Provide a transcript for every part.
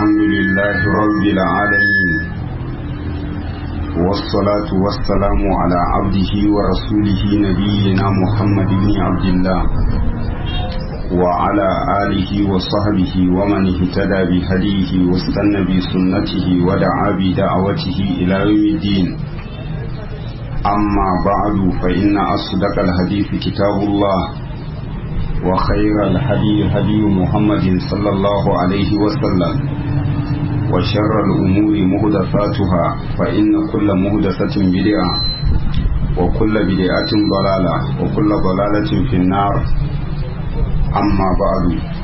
الحمد لله رب العالمين والصلاة والسلام على عبده ورسوله نبينا محمد بن عبد الله وعلى آله وصحبه ومن اهتدى بهديه واستنى بسنته ودعا بدعوته إلى يوم الدين أما بعد فإن أصدق الحديث كتاب الله وخير الهدي هدي محمد صلى الله عليه وسلم وشر الأمور مهدفاتها فإن كل مهدفة بدعة وكل بدعة ضلالة وكل ضلالة في النار أما بعد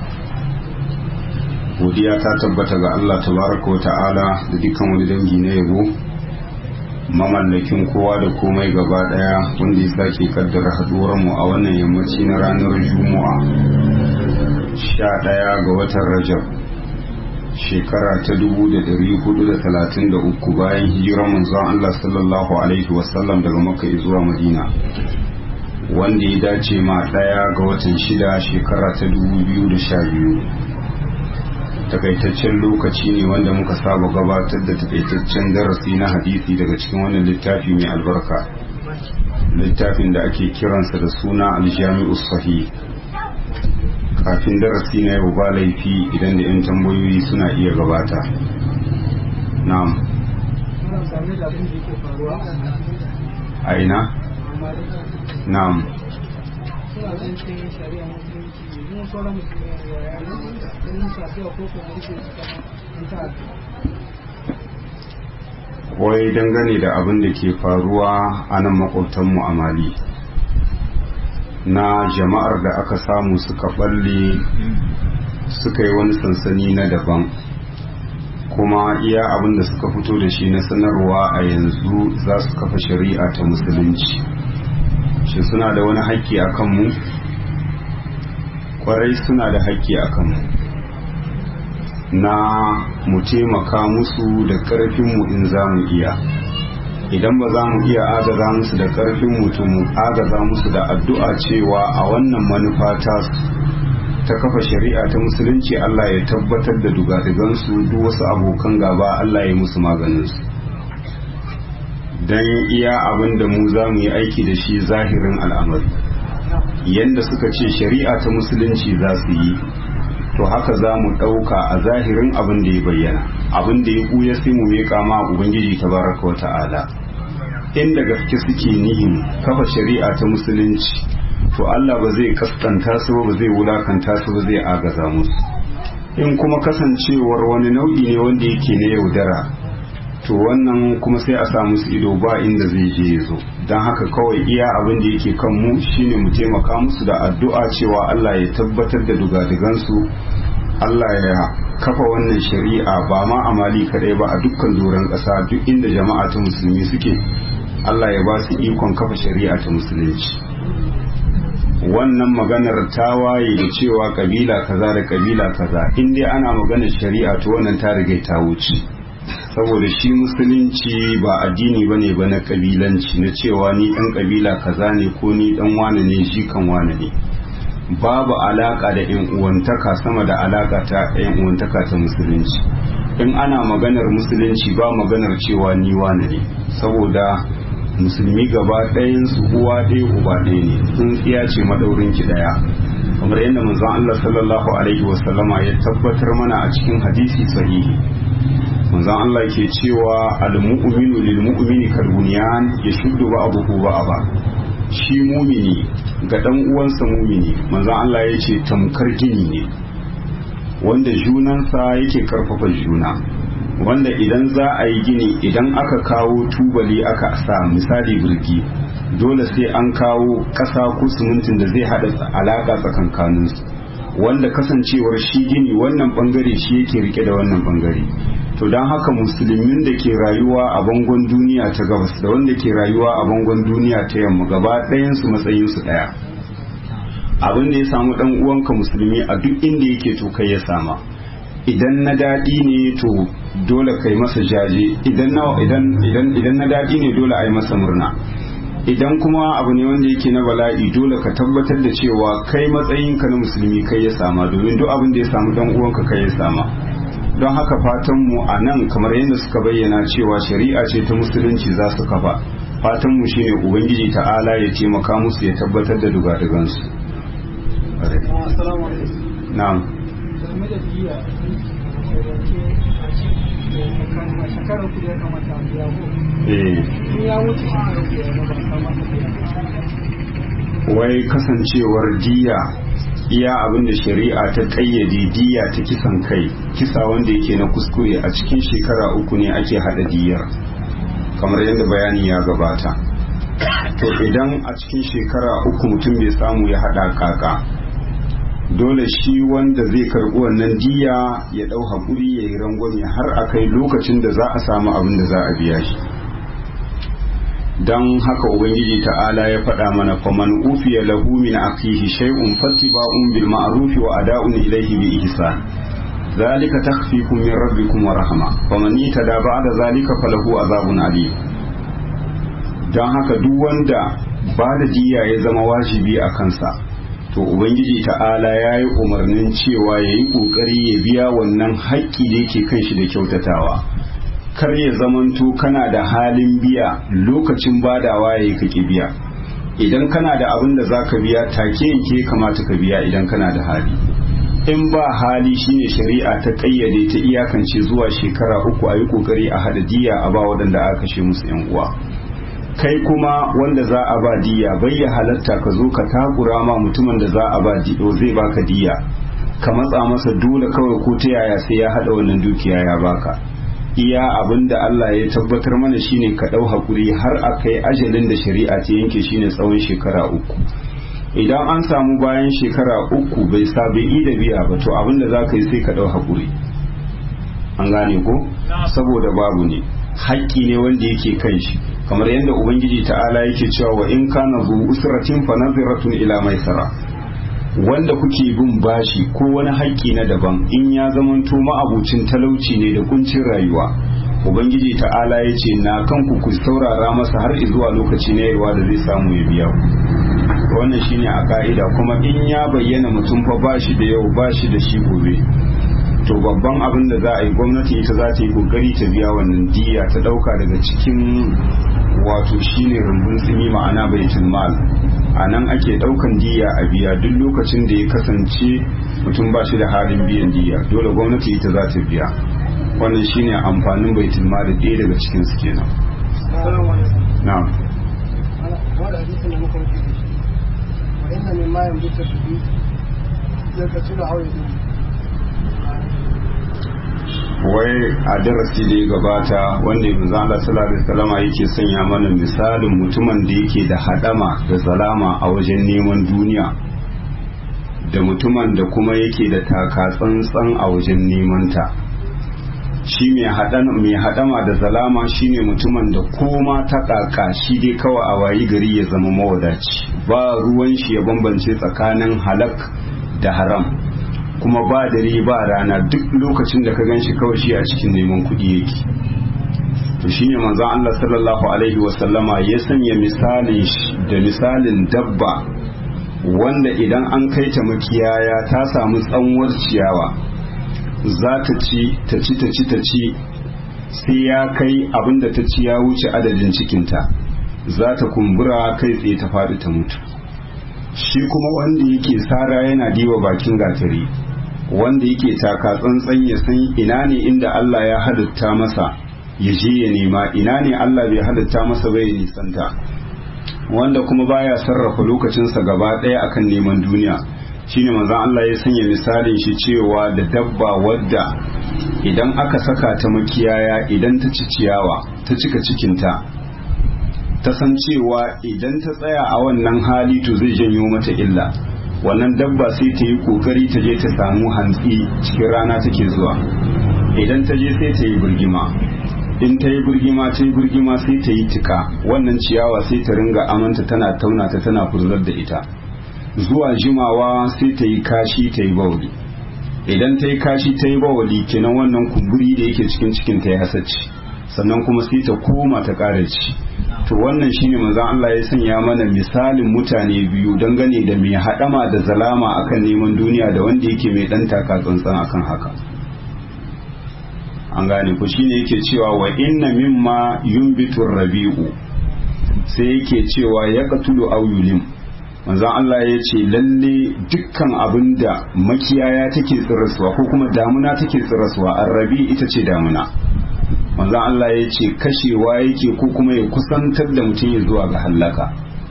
godiya ta tabbata ga Allah tabaraka wa ta'ala da dukkan wani dangi na yabo mamallakin kowa da komai gaba daya wanda ya sake kaddara haduwar mu a wannan yammaci na ranar juma'a sha daya ga watan rajab shekara ta dubu da dari hudu da talatin da uku bayan hijirar manzon Allah sallallahu alaihi wasallam daga makka zuwa madina wanda ya dace ma daya ga watan shida shekara ta dubu biyu da sha biyu takaitaccen lokaci ne wanda muka saba gabatar da takaitaccen darasi na hadisi daga cikin wannan littafi mai albarka littafin da ake kiransa da suna aljami'u sahih kafin darasi na yau ba laifi idan da 'yan tambayoyi suna iya gabata na'am a ina na'am wai dangane da abin da ke faruwa a nan makwabtanmu a mali na jama'ar da aka samu suka balle suka yi wani sansani na daban kuma iya abin da suka fito da shi na sanarwa a yanzu za su kafa shari'a ta musulunci shi suna da wani haƙƙi a kanmu kwarai suna da haƙƙi a kanmu na mu taimaka musu da ƙarfinmu in za mu iya idan ba za mu iya agaza musu da ƙarfin mutum mu agaza musu da addu'a cewa a wannan manufa ta ta kafa shari'a ta musulunci Allah ya tabbatar da dugadigansu duk wasu abokan gaba Allah ya musu maganinsu don iya abin da mu za mu yi aiki da shi zahirin al'amari yadda suka ce shari'a ta musulunci za su yi to haka za mu ɗauka a zahirin abin da ya bayyana abin da ya ɓuya sai mu miƙa ma ubangiji ta baraka wa ta'ala inda gaske suke nihin kafa shari'a ta musulunci to Allah ba zai kaskanta su ba zai wulakanta su ba zai agaza musu in kuma kasancewar wani nau'i ne wanda yake na yaudara to wannan kuma sai a sa musu ido ba inda zai je ya zo don haka kawai iya abin da yake kan mu shine mu taimaka musu da addu'a cewa Allah ya tabbatar da dugadigansu Allah ya kafa wannan shari'a ba ma a mali kadai ba a dukkan doron ƙasa duk inda jama'a ta musulmi suke Allah ya ba su ikon kafa shari'a ta musulunci wannan maganar ta waye da cewa kabila kaza da kabila kaza in dai ana maganar shari'a to wannan ta riga ta wuce saboda shi musulunci ba addini bane ba na kabilanci na cewa ni dan kabila kaza ne ko ni dan wane ne shi kan wane ne babu alaka da yan uwantaka sama da alaka ta yan uwantaka ta musulunci in ana maganar musulunci ba maganar cewa ni wane ne saboda musulmi gaba ɗayan su uwa ɗaya uba ɗaya ne tsintsiya ce madaurin ki ɗaya kamar yadda manzon Allah sallallahu alaihi wasallama ya tabbatar mana a cikin hadisi sahihi manzon Allah ke cewa al-mu'minu lil mu'mini kal bunyan yashuddu ba'dahu ba'da shi mumini ga dan uwansa mumini manzon Allah ya ce tamkar gini ne wanda junansa yake karfafa juna wanda idan za a yi gini idan aka kawo tubali aka sa misali birgi dole sai an kawo ƙasa ko simintin da zai haɗa alaƙa tsakankaninsu wanda kasancewar shi gini wannan bangare shi yake rike da wannan bangare to don haka musulmin da ke rayuwa a bangon duniya ta gabas da wanda ke rayuwa a bangon duniya ta yamma gaba ɗayansu matsayinsu ɗaya abin da ya samu ɗan uwanka musulmi a duk inda yake to kai ya sama idan na daɗi ne to dole kai masa jaje idan na idan idan idan na daɗi ne dole a yi masa murna idan kuma abu ne wanda yake na bala'i dole ka tabbatar da cewa kai matsayinka na musulmi kai ya sama domin duk abin da ya samu dan uwanka kai ya sama don haka fatanmu a nan kamar yadda suka bayyana cewa shari'a ce ta musulunci za su kafa fatanmu shine ubangiji ta'ala ya taimaka musu ya tabbatar da dugadugansu na'am shekarar kudi ya kamata a biya ko eh in ya wuce shekarar kudi ya kamata a biya wai kasancewar diya iya abin da shari'a ta kayyade diya ta kisan kai kisa wanda yake na kuskure a cikin shekara uku ne ake hada diyar kamar yadda bayani ya gabata to idan a cikin shekara uku mutum bai samu ya hada kaka dole shi wanda zai karbi wannan diya ya dau hakuri ya yi rangwame har a kai lokacin da za a samu abin da za a biya shi don haka ubangiji ta'ala ya faɗa mana faman ufiya lahu min akihi shay'un fattiba'un bil ma'ruf wa ada'un ilayhi bi ihsan zalika takhfifun min rabbikum wa rahma faman itada ba'da zalika falahu azabun alim don haka duk wanda ba da diya ya zama wajibi a kansa to ubangiji ta'ala ya yi umarnin cewa ya yi ƙoƙari ya biya wannan haƙƙi da yake kan shi da kyautatawa kar ya zamanto kana da halin biya lokacin badawa ya yi kake biya idan kana da abin da za ka biya take yanke kamata ka biya idan kana da hali in ba hali shine shari'a ta ƙayyade ta iyakance zuwa shekara uku a yi ƙoƙari a hada diya a ba waɗanda aka kashe musu 'yan uwa kai kuma wanda za a ba diya bai ya halatta ka zo ka takura ma mutumin da za a ba diyo zai baka diya ka matsa masa dole kawai ko ta yaya sai ya hada wannan dukiya ya baka iya abin da Allah ya tabbatar mana shine ka dau hakuri har a kai ajalin da shari'a ta yanke shine tsawon shekara uku idan an samu bayan shekara uku bai sa bai yi da biya ba to abin da za ka yi sai ka dau hakuri an gane ko saboda babu ne haƙƙi ne wanda yake kan shi kamar yadda ubangiji ta'ala yake cewa wa in kana zu usratin fa naziratun ila maisara wanda kuke bin bashi ko wani haƙƙi na daban in ya zamanto ma'abucin talauci ne da kuncin rayuwa ubangiji ta'ala ya ce na kanku ku saurara masa har zuwa lokaci na yarwa da zai samu ya biya ku wannan shine a ka'ida kuma in ya bayyana mutum fa bashi da yau bashi da shi gobe to babban abin da za a yi gwamnati ita za ta yi kokari ta biya wannan diya ta dauka daga cikin wato shine rumbun tsimi ma'ana baitul mal a nan ake daukan diya a biya duk lokacin da ya kasance mutum ba shi da halin biyan diya dole gwamnati ita za ta biya wannan shine amfanin baitul mal ɗaya daga cikin su kenan na'am wanda hadisin da muka wuce da shi wa inna min ma yambuta bihi yakatulu hawa yadu wai a darasi da ya gabata wanda ya manzo Allah sallallahu alaihi wasallam yake sanya mana misalin mutumin da yake da hadama da zalama a wajen neman duniya da mutumin da kuma yake da taka tsantsan a wajen neman ta shi mai hadama da zalama shine mutumin da koma ta kaka shi dai kawai a wayi gari ya zama mawadaci ba ruwan shi ya bambance tsakanin halak da haram kuma ba dare ba rana duk lokacin da ka ganshi kawai shi a cikin neman kuɗi yake to shine manzon Allah sallallahu alaihi wasallama ya sanya misalin da misalin dabba wanda idan an kai ta makiyaya ta samu tsanwar ciyawa za ta ci ta ci ta ci ta ci sai ya kai abin da ta ci ya wuce adadin cikinta za ta kumbura kai tsaye ta faɗi ta mutu shi kuma wanda yake sara yana diwa bakin gatari wanda yake taka tsantsan ya san ina ne inda Allah ya halitta masa ya je ya nema ina ne Allah bai halitta masa bai nisanta wanda kuma baya sarrafa lokacinsa gaba ɗaya akan neman duniya shine manzon Allah ya sanya misalin shi cewa da dabba wadda idan aka saka ta makiyaya idan ta ci ciyawa ta cika cikinta ta san cewa idan ta tsaya a wannan hali to zai janyo mata illa wannan dabba sai ta yi kokari ta je ta samu hantsi cikin rana take zuwa idan ta je sai ta yi birgima in ta yi birgima ta yi birgima sai ta yi tika wannan ciyawa sai ta ringa amanta tana tauna ta tana furzar da ita zuwa jimawa sai ta yi kashi ta yi bauli idan ta yi kashi ta yi bawali kenan wannan kumburi da yake cikin cikin ta ya hasacci sannan kuma sai ta koma ta ƙara ci to wannan shine manzon Allah ya sanya mana misalin mutane biyu dangane da mai haɗama da zalama akan neman duniya da wanda yake mai ɗan taka tsantsan akan haka an gane ku shine yake cewa wa inna mimma yumbitu rabi'u sai yake cewa ya qatulu aw yulim manzon Allah ya ce lalle dukkan abin da makiyaya take tsirasuwa ko kuma damuna take tsirasuwa arrabi ita ce damuna manzon Allah ya ce kashewa yake ko kuma ya kusantar da mutum ya zuwa ga hallaka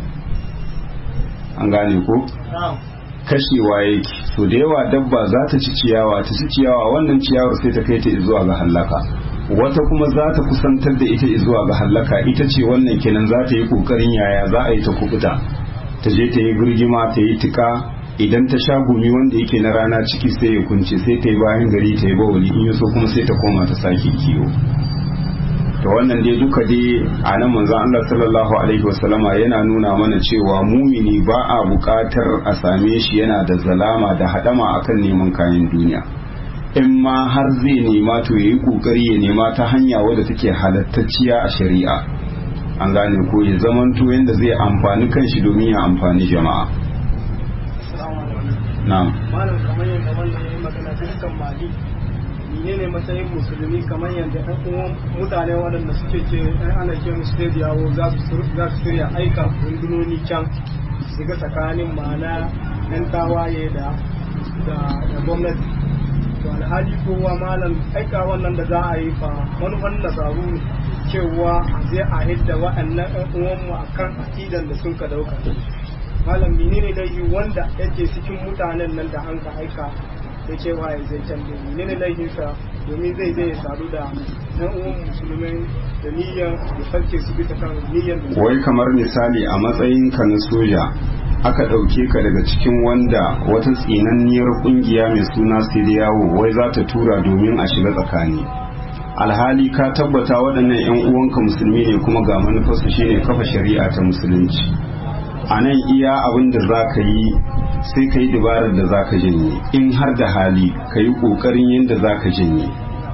an gane ko kashewa yake so da yawa dabba za ta ci ciyawa ta ci ciyawa wannan ciyawar sai ta kai ta zuwa ga hallaka wata kuma za ta kusantar da ita zuwa ga hallaka ita ce wannan kenan za ta yi kokarin yaya za a yi ta kubuta ta je ta yi birgima ta yi tika idan ta sha gumi wanda yake na rana ciki sai ya kunce sai ta yi bayan gari ta yi bawali in yaso kuma sai ta koma ta sake kiwo to wannan dai duka dai a nan manzon Allah sallallahu alaihi wasallama yana nuna mana cewa mumini ba a buƙatar a same shi yana da zalama da hadama akan neman kayan duniya in ma har zai nema to yayi kokari ya nema ta hanya wadda take halattacciya a shari'a an gane ko ya zamanto yanda zai amfani kanshi domin ya amfani jama'a na'am malam kamar yadda wannan yayi magana dukkan mali menene matsayin musulmi kamar yadda ɗan uwan mutane waɗanda suke ce ɗan ana ce musu sai yawo za su za su shirya aika rundunoni can su ga tsakanin ma'ana ɗan tawaye da da gwamnati to alhali kowa malam aika wannan da za a yi fa manufan nasaru ne cewa zai a hidda waɗannan ɗan uwanmu akan akidan da sun ka dauka malam menene laifi wanda yake cikin mutanen nan da an ka aika da cewa ya zai canje menene laifinsa domin zai zai sadu da ɗan uwan musulmai da niyyar da sarki su bisa kan niyyar da wai kamar misali a matsayin ka na soja aka ɗauke ka daga cikin wanda wata tsinanniyar ƙungiya mai suna siriyawo wai za ta tura domin a shiga tsakani alhali ka tabbata waɗannan 'yan uwanka musulmi ne kuma ga manufarsu shine kafa shari'a ta musulunci a nan iya abin da za ka yi sai ka yi dabarar da za ka janye in har da hali ka yi ƙoƙarin yadda za ka janye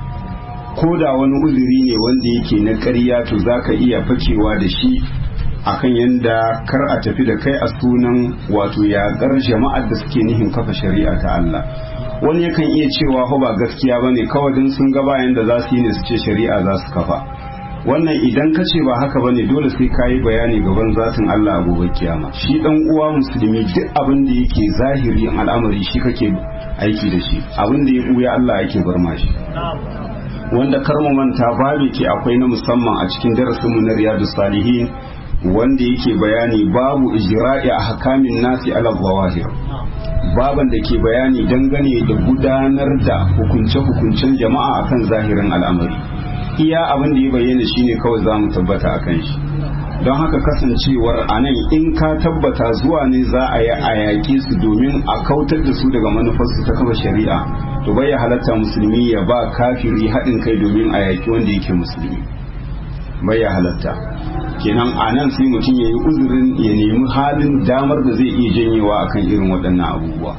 ko da wani uzuri ne wanda yake na ƙarya to za ka iya fakewa da shi akan yadda kar a tafi da kai a sunan wato yaƙar jama'ar da suke nihin kafa shari'a ta Allah wani yakan iya cewa ho ba gaskiya ba ne kawai don sun ga bayan da za su yi ne su ce shari'a za su kafa wannan idan ka ce ba haka bane dole sai ka yi bayani gaban zatin Allah a gobe kiyama shi dan uwa musulmi duk abin da yake zahiri al'amari shi kake aiki da shi abin da ya buya Allah yake bar ma shi wanda kar mu manta babu ke akwai na musamman a cikin darasin mu na riyadus salihin wanda yake bayani babu ijra'i a hakamin nasi ala zawahir baban da ke bayani dangane da gudanar da hukunce-hukuncen jama'a akan zahirin al'amari iya abin da ya bayyana shine kawai za mu tabbata a kan shi don haka kasancewar a nan in ka tabbata zuwa ne za a yi a yaƙi su domin a kautar da su daga manufarsu ta kafa shari'a to bai halatta musulmi ya ba kafiri haɗin kai domin a yaƙi wanda yake musulmi bai halatta kenan a nan sai mutum ya yi uzurin ya nemi halin damar da zai iya janyewa akan irin waɗannan abubuwa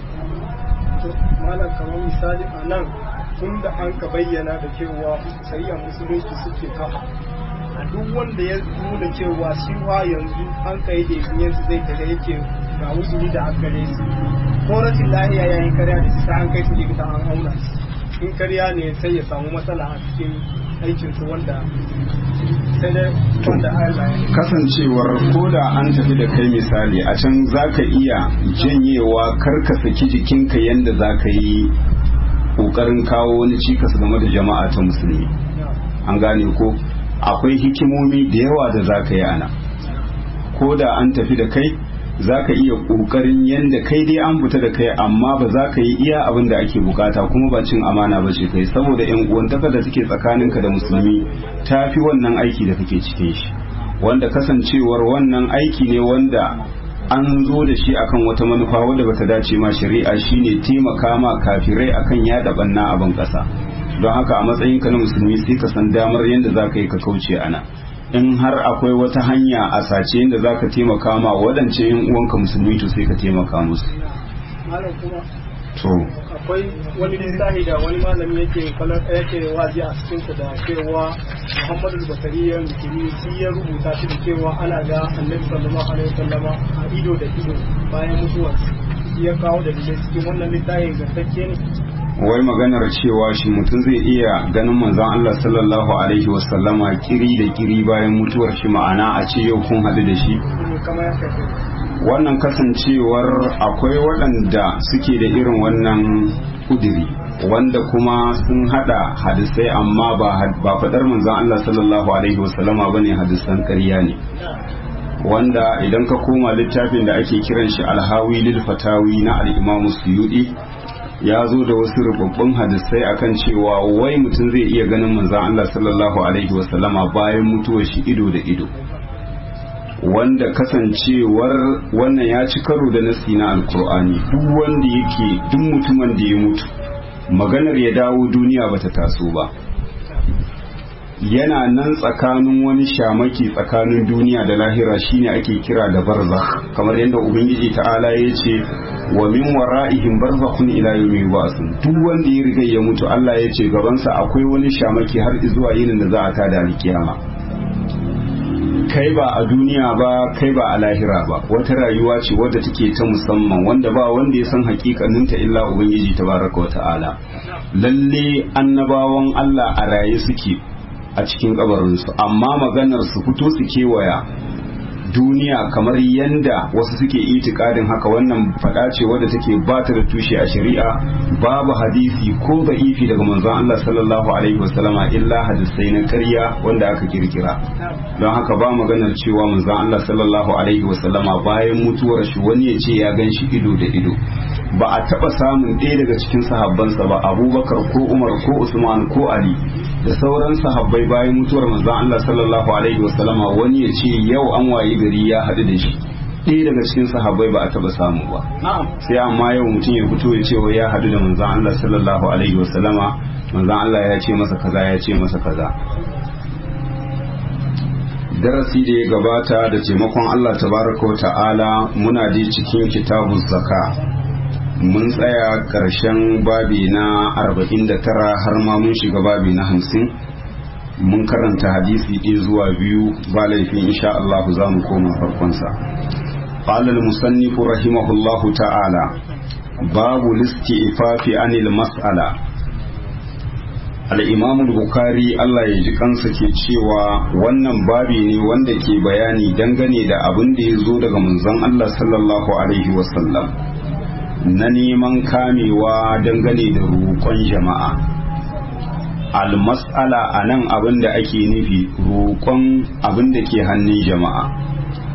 malam kamar misali a nan tun da an ka bayyana da cewa shari'ar musulunci suke kafa a duk wanda ya nuna cewa shi wa yanzu an kai da yanzu zai kaga yake ga musulmi da aka gare su ko rashin lahiya ya yi karya da sai an kai su likita an auna in karya ne sai ya samu matsala a cikin aikin su wanda sai dai wanda Allah ya kasancewar ko da an tafi da kai misali a can zaka iya janyewa kar ka saki jikinka yanda zaka yi kokarin kawo wani cikas game da jama'a ta musulmi an gane ko akwai hikimomi da yawa da za ka yi ana ko da an tafi da kai za ka iya ƙoƙarin yadda kai dai an fita da kai amma ba za ka yi iya abin da ake bukata kuma ba cin amana ba ce kai saboda yan uwantaka da suke tsakaninka da musulmi ta fi wannan aiki da kake cikin shi wanda kasancewar wannan aiki ne wanda an zo da shi akan wata manufa wadda bata dace ma shari'a shine taimaka ma kafirai akan yada banna a ban kasa don haka a matsayin ka na musulmi sai ka san damar yadda za ka yi ka kauce ana in har akwai wata hanya a sace yadda za ka taimaka ma waɗance yin uwanka musulmi to sai ka taimaka musu malam kuma to akwai wani littafi da wani malami yake kwalar yake wazi a cikin su da cewa Muhammadu Bakari ya rukuni shi ya rubuta shi da cewa ana ga Annabi sallallahu alaihi wasallama a ido da ido bayan mutuwar shi ya kawo da dalilai cikin wannan littafin gantacce ne wai maganar cewa shi mutum zai iya ganin manzon Allah sallallahu alaihi wasallama kiri da kiri bayan mutuwar shi ma'ana a ce yau kun hadu da shi wannan kasancewar akwai waɗanda suke da irin wannan kudiri wanda kuma sun hada hadisai amma ba faɗar manzon Allah sallallahu alaihi wasallama bane hadisan ƙarya ne wanda idan ka koma littafin da ake kiran shi alhawi lil fatawi na al-imam suyudi ya zo da wasu rubabbun hadisai akan cewa wai mutum zai iya ganin manzon Allah sallallahu alaihi wasallama bayan mutuwar shi ido da ido wanda kasancewar wannan ya ci karo da nasi na alkur'ani duk wanda yake duk mutumin da ya mutu maganar ya dawo duniya bata taso ba yana nan tsakanin wani shamaki tsakanin duniya da lahira shine ake kira da barzakh kamar yadda ubangiji ta'ala ya ce wa min wara'ihim barzakhun ila yawmi yub'athun duk wanda ya riga ya mutu Allah ya ce gabansa akwai wani shamaki har zuwa yinin da za a tada alkiyama kai ba a duniya ba kai ba a lahira ba wata rayuwa ce wadda take ta musamman wanda ba wanda ya san hakikaninta illa ubangiji tabaraka wa ta'ala lalle annabawan Allah a raye suke a cikin kabarinsu amma maganar su fito su kewaya duniya kamar yanda wasu suke itikadin haka wannan fada ce wadda take ba ta da tushe a shari'a babu hadisi ko da'ifi daga manzon Allah sallallahu alaihi wasallama illa hadisai na ƙarya wanda aka kirkira don haka ba maganar cewa manzon Allah sallallahu alaihi wasallama bayan mutuwar shi wani ya ce ya gan shi ido da ido ba a taba samun ɗaya daga cikin sahabbansa ba abubakar ko umar ko usman ko ali da sauran sahabbai bayan mutuwar manzon Allah sallallahu alaihi wasallama wani ya ce yau an wayi gari ya haɗu da shi ɗaya daga cikin sahabbai ba a taɓa samu ba sai amma yau mutum ya fito ya ce wa ya haɗu da manzon Allah sallallahu alaihi wasallama manzon Allah ya ce masa kaza ya ce masa kaza darasi da ya gabata da taimakon Allah tabaraka wa ta'ala muna dai cikin kitabun zaka mun tsaya ƙarshen babi na 49 har ma mun shiga babi na 50 mun karanta hadisi ɗaya zuwa biyu ba laifin insha Allah za mu koma farkonsa قال المصنف رحمه الله تعالى باب الاستئفاف عن المسألة الإمام البخاري Allah ya ji kansa ke cewa wannan babi ne wanda ke bayani dangane da abin da ya zo daga manzon Allah sallallahu alaihi wasallam na neman kamewa dangane da roƙon jama'a almas'ala a nan abin da ake nufi roƙon abin da ke hannun jama'a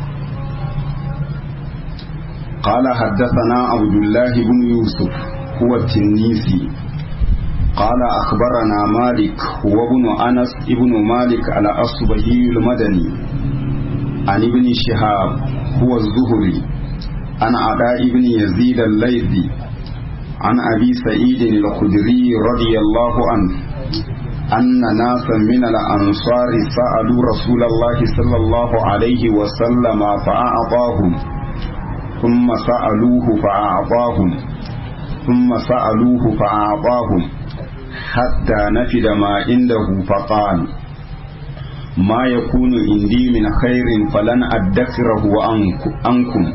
قال حدثنا عبد الله بن يوسف هو التنيسي قال أخبرنا مالك هو ابن أنس ابن مالك على أصبهي المدني عن ابن شهاب هو الزهري عن عداء بن يزيد الليثي عن أبي سعيد الخدري رضي الله عنه أن ناسا من الأنصار سألوا رسول الله صلى الله عليه وسلم فأعطاهم ثم سألوه فأعطاهم ثم سألوه فأعطاهم حتى نفد ما عنده فقال ما يكون عندي من خير فلن أدخره عنكم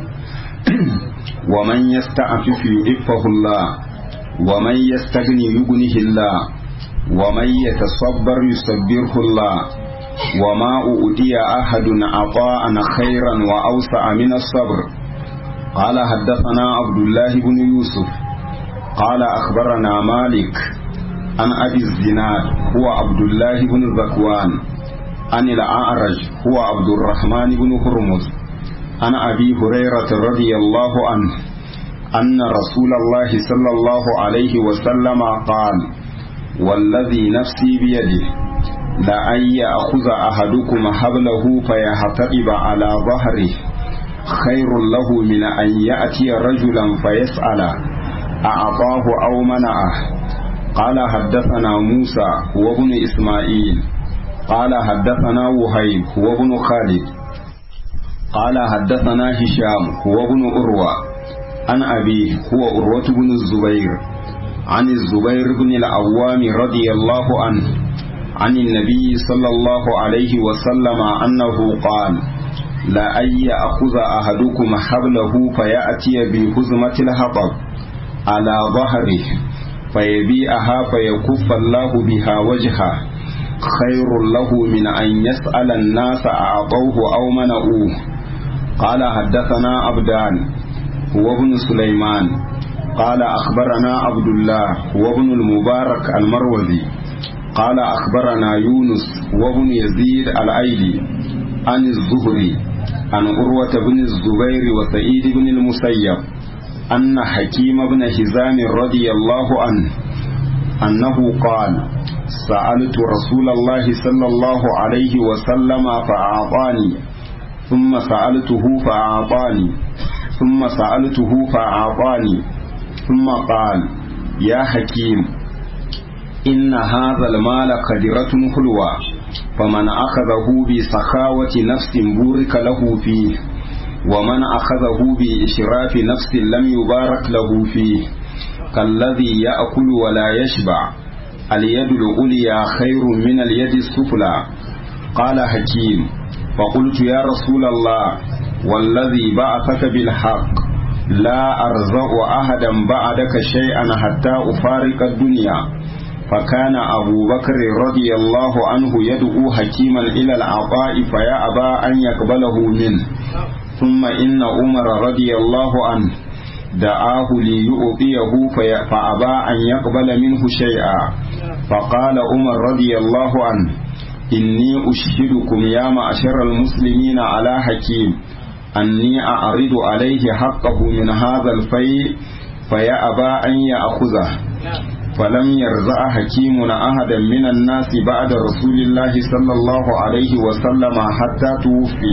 ومن يستعفف يعفه الله ومن يستغني يغنه الله ومن يتصبر يصبره الله وما أؤتي أحد عطاء خيرا وأوسع من الصبر قال حدثنا عبد الله بن يوسف قال أخبرنا مالك عن أبي الزناد هو عبد الله بن ذكوان عن الأعرج هو عبد الرحمن بن هرمز عن أبي هريرة رضي الله عنه أن رسول الله صلى الله عليه وسلم قال والذي نفسي بيده لأن يأخذ أحدكم حبله فيحتطب على ظهره خير له من أن يأتي رجلا فيسأل أعطاه أو منعه قال حدثنا موسى هو ابن إسماعيل قال حدثنا وهيب هو ابن خالد قال حدثنا هشام هو ابن أروى عن أبيه هو أروة بن الزبير عن الزبير بن العوام رضي الله عنه عن النبي صلى الله عليه وسلم أنه قال لا أن يأخذ أحدكم حبله فيأتي بهزمة الحطب على ظهره فيبيعها فيكف الله بها وجهه خير له من أن يسأل الناس أعطوه أو منعوه قال حدثنا عبدان هو ابن سليمان قال أخبرنا عبد الله هو ابن المبارك المروزي قال أخبرنا يونس وابن يزيد الأيلي عن الزهري عن أروة بن الزبير وسعيد بن المسيب أن حكيم بن حزام رضي الله عنه أنه قال سألت رسول الله صلى الله عليه وسلم فأعطاني ثم سألته فأعطاني ثم سألته فأعطاني ثم قال يا حكيم إن هذا المال قدرة حلوة فمن أخذه بسخاوة نفس بورك له فيه ومن أخذه بإشراف نفس لم يبارك له فيه كالذي يأكل ولا يشبع اليد العليا خير من اليد السفلى قال حكيم فقلت يا رسول الله والذي بعثك بالحق لا أرزق أحدا بعدك شيئا حتى أفارق الدنيا فكان أبو بكر رضي الله عنه يدعو حكيما إلى العطاء فيأبى أن يقبله منه ثم إن عمر رضي الله عنه دعاه ليؤطيه فأبى أن يقبل منه شيئا فقال عمر رضي الله عنه إني أشهدكم يا معشر المسلمين على حكيم أني أعرض عليه حقه من هذا الفيء فيأبى أن يأخذه فلم يرزع حكيم أحدا من الناس بعد رسول الله صلى الله عليه وسلم حتى توفي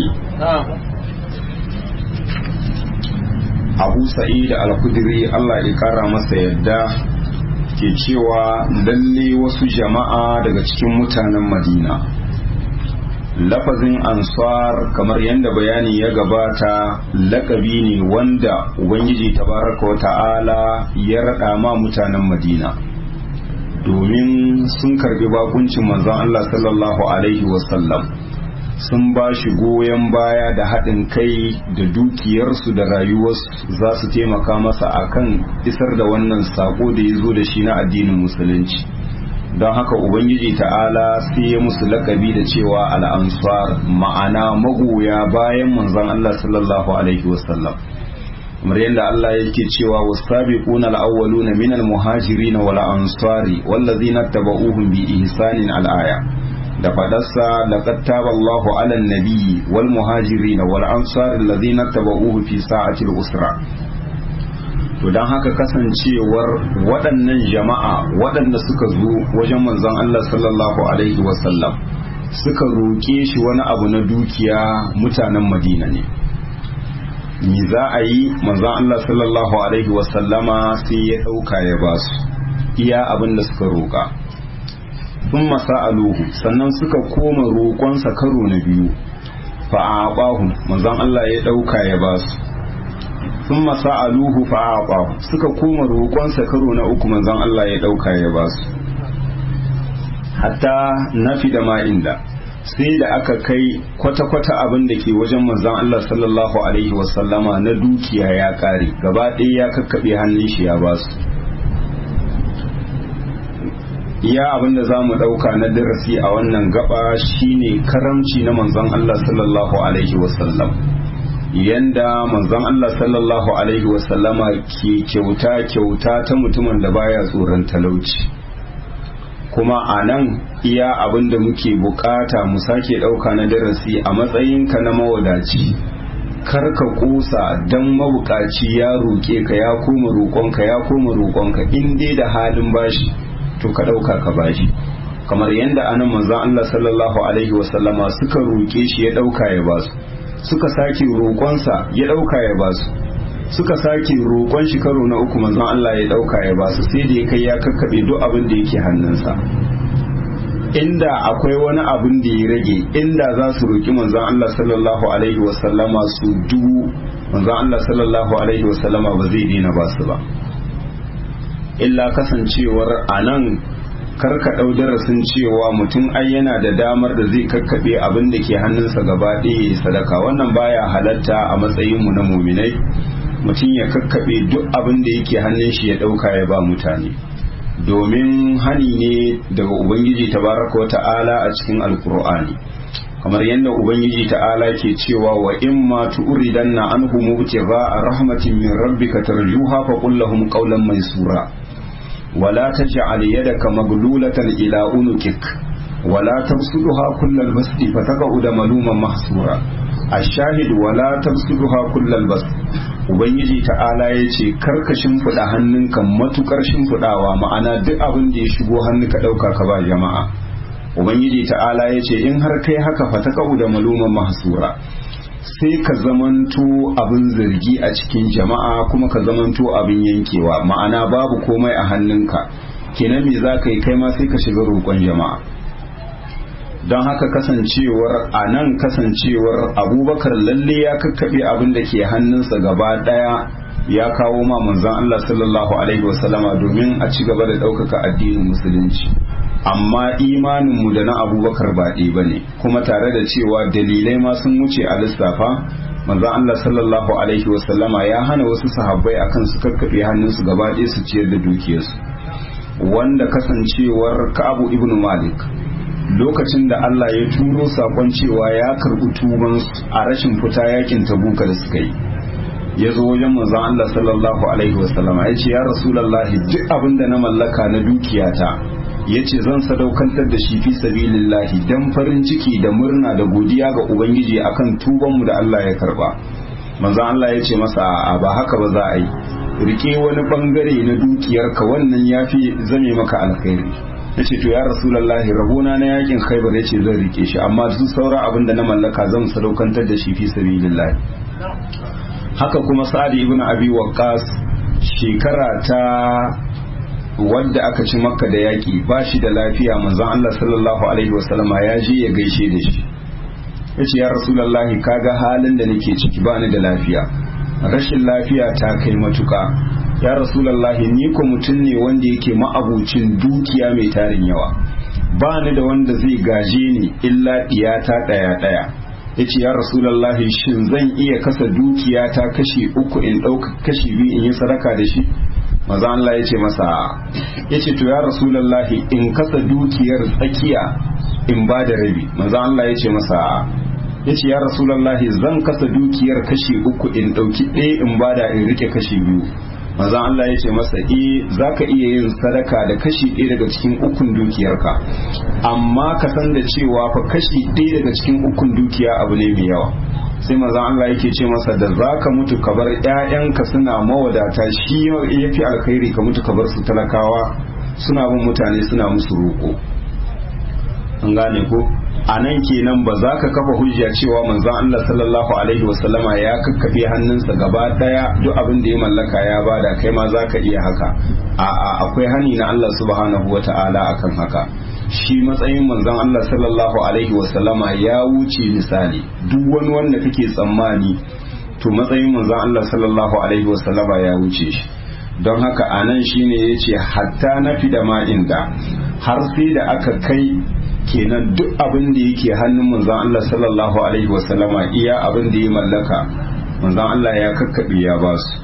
abu sa'id al-kudri Allah ya kara masa yadda ke cewa lalle wasu jama'a daga cikin mutanen madina lafazin ansar kamar yadda bayani ya gabata lakabi ne wanda ubangiji tabaraka wa ta'ala ya raɗa ma mutanen madina domin sun karbi bakuncin manzon Allah sallallahu alaihi wasallam sun ba shi goyon baya da haɗin kai da dukiyarsu da rayuwarsu za su taimaka masa akan isar da wannan sako da ya zo da shi na addinin musulunci don haka ubangiji ta'ala sai ya musu lakabi da cewa al'ansar ma'ana magoya bayan manzon Allah sallallahu alaihi wasallam kamar yadda Allah yake cewa wasabiquna al-awwaluna minal muhajirin wal ansari wallazina tabauhum bi ihsanin al-aya da fadarsa laqad taba Allahu 'alan nabiyyi wal muhajirin wal ansari allazina tabauhu fi sa'atil usra to don haka kasancewar waɗannan jama'a waɗanda suka zo wajen manzon Allah sallallahu alaihi wasallam suka roƙe shi wani abu na dukiya mutanen madina ne mi za a yi manzon Allah sallallahu alaihi wasallama sai ya ɗauka ya ba su iya abin da suka roƙa sun masa'aluhu sannan suka koma roƙonsa karo na biyu fa'aɓahu manzon Allah ya ɗauka ya ba su sun masa'aluhu fa'aɓahu suka koma roƙonsa karo na uku manzon Allah ya ɗauka ya ba su hatta nafi da ma'inda sai da aka kai kwata-kwata abin da ke wajen manzon Allah sallallahu alaihi wasallama na dukiya ya ƙare gaba ɗaya ya kakkaɓe hannun shi ya ba su iya abin da za mu ɗauka na darasi a wannan gaba shine karamci na manzon Allah sallallahu alaihi wasallam yanda manzon Allah sallallahu alaihi wasallama ke kyauta kyauta ta mutumin da baya tsoron talauci kuma a nan iya abin da muke bukata mu sake ɗauka na darasi a matsayinka na mawadaci kar ka kusa don mabukaci ya roƙe ka ya koma roƙonka ya koma roƙonka in dai da halin bashi to ka ɗauka ka bashi kamar yadda anan manzon Allah sallallahu alaihi wasallama suka roƙe shi ya ɗauka ya basu suka sake roƙonsa ya ɗauka ya basu suka sake roƙon shi karo na uku manzon Allah ya ɗauka ya basu sai da ya kai ya kakkaɓe duk abin da yake hannunsa inda akwai wani abin da ya rage inda za su roƙi manzon Allah sallallahu alaihi wasallama su dubu manzon Allah sallallahu alaihi wasallama ba zai daina basu ba illa kasancewar a nan karka ɗau darasin cewa mutum ai yana da damar da zai kakkaɓe abin da ke hannunsa gaba ɗaya ya sadaka wannan baya halatta a matsayinmu na muminai mutum ya kakkaɓe duk abin da yake hannun shi ya ɗauka ya ba mutane domin hani ne daga ubangiji tabaraka wa ta'ala a cikin alkur'ani kamar yadda ubangiji ta'ala ke cewa wa in ma tu'ridanna anhum a rahmatin min rabbika tarjuha fa qul lahum qawlan maysura wala taj'al yadaka maglulatan ila unukik wala tabsudha kullal basti fataqa'uda maluman mahsura ash-shahid wala tabsudha kullal basti ubangiji ta'ala ya ce karka shimfiɗa hannunka matukar shimfiɗawa ma'ana duk abin da ya shigo hannu ka ɗauka ka ba jama'a ubangiji ta'ala ya ce in har kai haka fa ta da maluman mahsura sai ka zamanto abin zargi a cikin jama'a kuma ka zamanto abin yankewa ma'ana babu komai a hannunka kenan me za ka yi kai ma sai ka shiga roƙon jama'a don haka kasancewar a nan kasancewar abubakar lalle ya kakkaɓe abin da ke hannunsa gaba ɗaya ya kawo ma manzon Allah sallallahu alaihi wasallama domin a ci gaba da ɗaukaka addinin musulunci amma imaninmu da na abubakar ba ɗaya ba ne kuma tare da cewa dalilai ma sun wuce a lissafa manzon Allah sallallahu alaihi wasallama ya hana wasu sahabbai akan su kakkaɓe hannunsu gaba ɗaya su ciyar da dukiyarsu wanda kasancewar Ka'abu ibn Malik lokacin da Allah ya turo sakon cewa ya karɓi tubansu a rashin fita yakin tabuka da suka yi ya zo wajen manzon Allah sallallahu alaihi wasallama ya ce ya rasulallahi duk abin da na mallaka na dukiyata ya ce zan sadaukantar da shi fi sabilillahi dan farin ciki da murna da godiya ga ubangiji akan tubanmu da Allah ya karba manzon Allah ya ce masa a ba haka ba za a yi rike wani bangare na dukiyarka wannan yafi zame maka alkhairi ya ce to ya rasulallahi rabona na yakin khaibar ya ce zan rike shi amma su saura abin da na mallaka zan sadaukantar da shi fi sabilillahi haka kuma sa'ad ibn abi waqqas shekara ta wadda aka ci makka da yaki ba shi da lafiya manzon Allah sallallahu alaihi wasallama ya je ya gaishe da shi yace ya rasulullahi kaga halin da nake ciki ba ni da lafiya rashin lafiya ta kai matuka ya rasulullahi ni ko mutum ne wanda yake ma'abucin dukiya mai tarin yawa ba ni da wanda zai gaje ni illa diyata daya daya yace ya rasulullahi shin zan iya kasa dukiya ta kashi uku in ɗauka kashi biyu in yi sadaka da shi maza Allah ya ce masa ya ce to ya rasulullahi in kasa dukiyar tsakiya in ba da rabi maza Allah ya ce masa ya ce ya rasulullahi zan kasa dukiyar kashi uku in ɗauki ɗaya in ba da in rike kashi biyu maza Allah ya ce masa e za ka iya yin sadaka da kashi ɗaya daga cikin ukun dukiyarka amma ka san da cewa fa kashi ɗaya daga cikin ukun dukiya abu ne mai yawa sai maza Allah yake ce masa da za ka mutu ka bar ‘ya'yanka suna mawadata shi ya fi alkhairi ka mutu ka bar su talakawa suna bin mutane suna musu roƙo an gane ko a nan kenan ba za ka kafa hujja cewa manzon Allah sallallahu alaihi wasallama ya kakkafe hannunsa gaba daya duk abin da ya mallaka ya bada kai ma za ka iya haka a'a akwai hani na Allah subhanahu wata'ala akan haka shi matsayin manzon Allah sallallahu alaihi wasallama ya wuce misali duk wani wanda kake tsammani to matsayin manzon Allah sallallahu alaihi wasallama ya wuce shi don haka anan shine yace hatta na fi da ma'in da har sai da aka kai kenan duk abin da yake hannun manzon Allah sallallahu alaihi wasallama iya abin da ya mallaka manzon Allah ya kakkabe ya ba su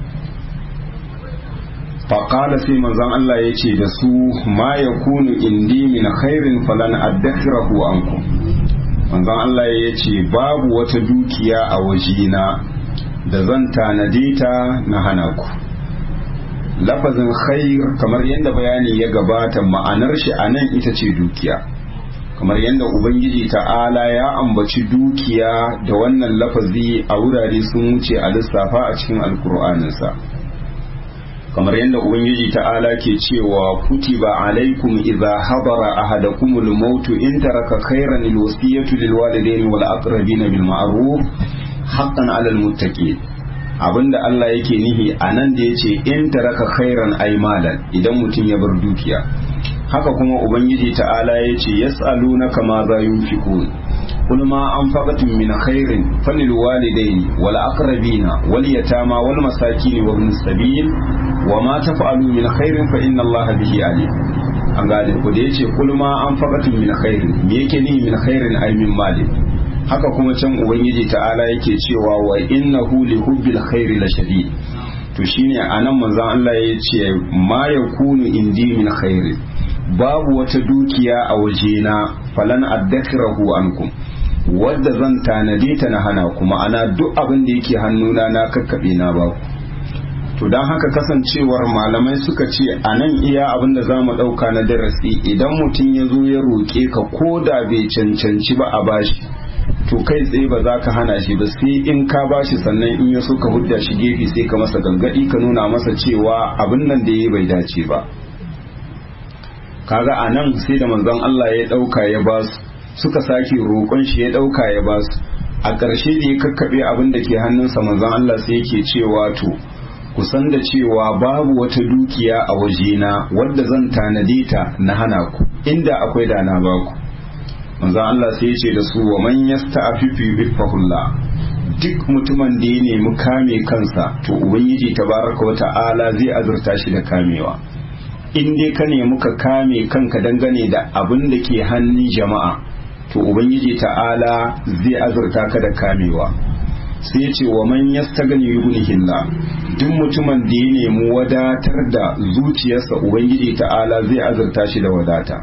faƙala sai manzon Allah ya ce da su ma ya kunu indi min khairin falan addakhirahu ankum manzon Allah ya ce babu wata dukiya a wajena da zan tanade ta na hana ku lafazin khair kamar yadda bayani ya gabata ma'anar shi a nan ita ce dukiya kamar yadda ubangiji ta'ala ya ambaci dukiya da wannan lafazi a wurare sun wuce a lissafa a cikin alkur'aninsa kamar yadda ubangiji ta'ala ke cewa kutiba alaikum idza hadara ahadakumul maut in taraka khairan alwasiyatu lilwalidaini wal aqrabina bil ma'ruf haqqan 'alal muttaqin abinda Allah yake nihi anan da yace in taraka khairan aymalan idan mutum ya bar dukiya haka kuma ubangiji ta'ala ya ce yas'alunaka ma za yunfiqun qul ma anfaqtum min khairin falil walidaini wal aqrabina wal yatama wal masakin wa ibn sabil wa ma taf'alu min khairin fa inna allaha bihi alim an gane ku da yace qul ma anfaqtum min khairin me yake ni min khairin ay min mali haka kuma can ubangiji ta'ala yake cewa wa innahu li hubbil khairi la shadid to shine anan manzon Allah ya ce ma yakunu indi min khairin babu wata dukiya a wajena falan addakirahu ankum wadda zan tanade ta na hana kuma ana duk abin da yake hannuna na kakkaɓe na ba to don haka kasancewar malamai suka ce a nan iya abin da za mu ɗauka na darasi idan mutum ya zo ya roƙe ka ko da bai cancanci ba a bashi to kai tsaye ba za ka hana shi ba sai in ka bashi sannan in ya so ka hudda shi gefe sai ka masa galgadi ka nuna masa cewa abin nan da ya bai dace ba kaga a nan sai da manzon Allah ya ɗauka ya basu suka sake roƙon shi ya ɗauka ya ba su a ƙarshe da ya kakkaɓe abin da ke hannunsa manzon Allah sai yake cewa to kusan da cewa babu wata dukiya a wajena wadda zan tanade ta na hana ku inda akwai da na ba ku manzon Allah sai ya ce da su wa man yasta'fifu bifahullah duk mutumin da ya nemi kame kansa to ubangiji tabaraka wa ta'ala zai azurta shi da kamewa in dai ka nemi ka kame kanka dangane da abin da ke hannun jama'a to ubangiji ta'ala zai azurta ka da kamewa sai ce wa man yastagni yughnihillah duk mutumin da ya nemi wadatar da zuciyarsa ubangiji ta'ala zai azurta shi da wadata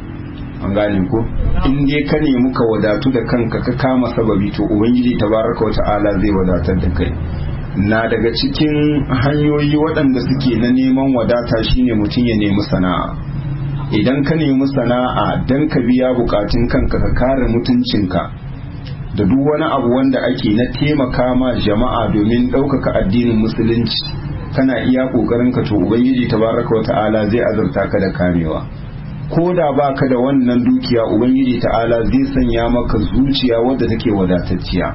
an gane ko in dai ka nemi ka wadatu da kanka ka kama sababi to ubangiji tabaraka wa ta'ala zai wadatar da kai na daga cikin hanyoyi waɗanda suke na neman wadata shine mutum ya nemi sana'a idan ka nemi sana'a don ka biya bukatun kanka ka kare mutuncinka da duk wani abu wanda ake na taimaka ma jama'a domin ɗaukaka addinin musulunci kana iya ƙoƙarin ka to ubangiji tabaraka wa ta'ala zai azurta ka da kamewa ko da ba ka da wannan dukiya ubangiji ta'ala zai sanya maka zuciya wadda take wadatacciya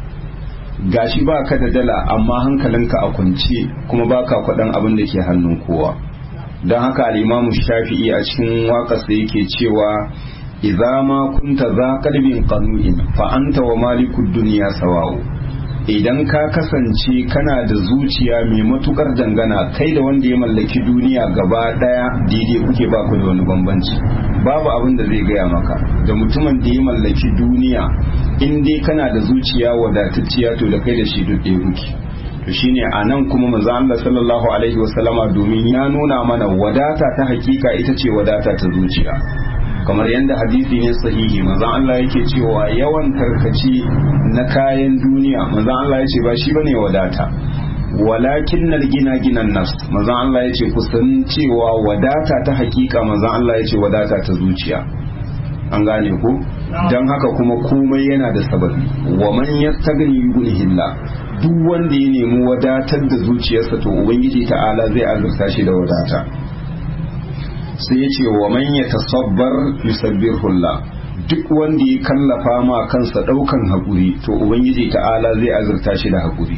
gashi ba ka da dala amma hankalinka a kwance kuma ba ka kwaɗan abin da ke hannun kowa don haka al'imamu shafi'i a cikin waƙarsa yake cewa idza ma kunta za qalbin qanu'in fa anta wa malikud dunya sawa'u idan ka kasance kana da zuciya mai matukar dangana kai da wanda ya mallaki duniya gaba daya daidai kuke ba ku da wani bambanci babu abin da zai gaya maka da mutumin da ya mallaki duniya in dai kana da zuciya wadatacciya to da kai da shi duk ɗaya kuke to shine a nan kuma manzo Allah sallallahu alaihi wasallama domin ya nuna mana wadata ta hakika ita ce wadata ta zuciya kamar yadda hadisi ne sahihi manzon Allah yake cewa yawan tarkaci na kayan duniya manzon Allah yace ba shi bane wadata walakin nal gina ginan nas manzon Allah yace kusan cewa wadata ta hakika manzon Allah yace wadata ta zuciya an gane ku dan haka kuma komai yana da sababi wa man yastagni yughnihillah duk wanda ya nemi wadatar da zuciyarsa to ubangiji ta'ala zai azurta shi da wadata sai ya ce wa man ya tasabbar yusabbihullah duk wanda ya kallafa ma kansa daukan haƙuri to ubangiji ta'ala zai azurta shi da haƙuri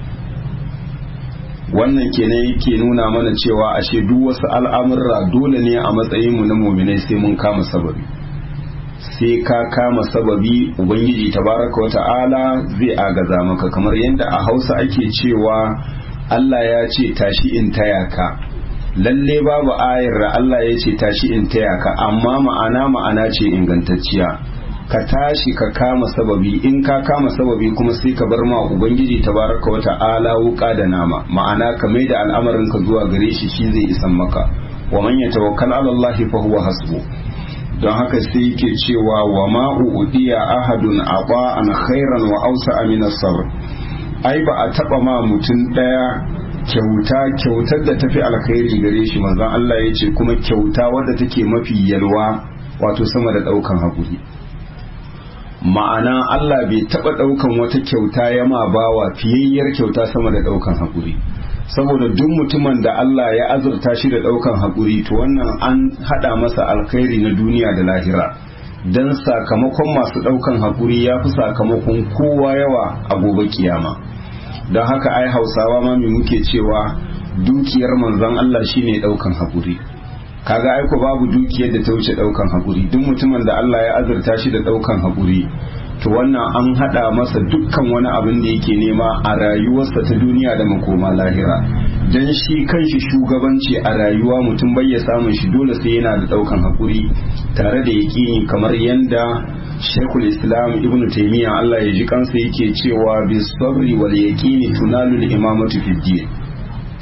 wannan kenan yake nuna mana cewa ashe duk wasu al'amurra dole ne a matsayin mu na muminai sai mun kama sababi sai ka kama sababi ubangiji tabaraka wa ta'ala zai agaza maka kamar yadda a hausa ake cewa Allah ya ce tashi in taya ka lalle babu ayar da Allah ya ce tashi in taya ka amma ma'ana ma'ana ce ingantacciya ka tashi ka kama sababi in ka kama sababi kuma sai ka bar ma ubangiji tabaraka wa ta'ala wuka da nama ma'ana ka mai da al'amarin ka zuwa gare shi shi zai isan maka wa man yatawakkal ala Allah fa huwa hasbu don haka sai yake cewa wa ma udiya ahadun aba an khairan wa awsa min as-sabr ai ba a taba ma mutum daya kyauta kyautar da tafi alkhairi gare shi manzon Allah ya ce kuma kyauta wadda take mafi yalwa wato sama da daukan hakuri ma'ana Allah bai taba daukan wata kyauta ya ma bawa fiyayyar kyauta sama da daukan hakuri saboda duk mutumin da Allah ya azurta shi da daukan hakuri to wannan an hada masa alkhairi na duniya da lahira dan sakamakon masu daukan hakuri ya fi sakamakon kowa yawa a gobe kiyama don haka ai hausawa ma mai muke cewa dukiyar manzon Allah shine daukan hakuri kaga ai ko babu dukiyar da ta wuce daukan hakuri duk mutumin da Allah ya azurta shi da daukan hakuri to wannan an hada masa dukkan wani abin da yake nema a rayuwarsa ta duniya da makoma lahira dan shi kanshi shugabanci a rayuwa mutum bai ya samun shi dole sai yana da daukan hakuri tare da yaƙini kamar yanda Sheikhul Islam Ibn Taymiyyah Allah ya ji kansa yake cewa bi sabri wal yaqini tunalu al imamatu fid din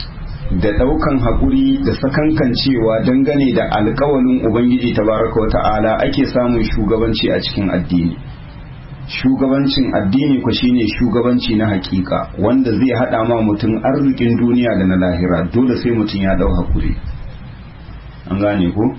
da ɗaukan haƙuri da sakankancewa dangane da alƙawalin ubangiji tabaraka wa ta'ala ake samun shugabanci a cikin addini shugabancin addini ku shine shugabanci na hakika wanda zai hada ma mutum arzikin duniya da na lahira dole sai mutum ya dau hakuri an gane ku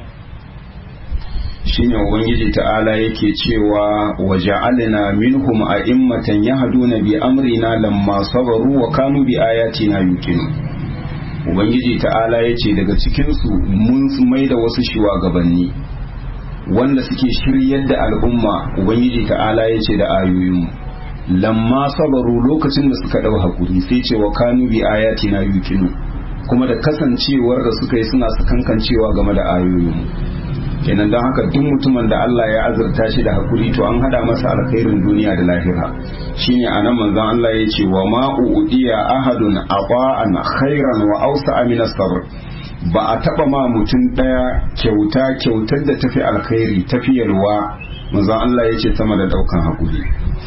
shine ubangiji ta'ala yake cewa waja'alna minhum a'immatan yahduna bi amrina lamma sabaru wa kanu bi ayatina yuqinu ubangiji ta'ala yace daga cikin su mun mai da wasu shugabanni wanda suke shiryar da al'umma ubangiji ta'ala ya ce da ayoyinmu lamma sabaru lokacin da suka ɗau hakuri sai ce wa kanu bi ayati na yukinu kuma da kasancewar da suka yi suna sakankancewa game da ayoyinmu kenan don haka duk mutumin da Allah ya azurta shi da hakuri to an hada masa alkhairin duniya da lahira shine anan manzon Allah ya ce wa ma udiya ahadun aqa'an khairan wa awsa min as-sabr ba a taba ma mutum daya kyauta kyautar da tafi alkhairi tafi yalwa manzon Allah ya ce sama da daukan hakuri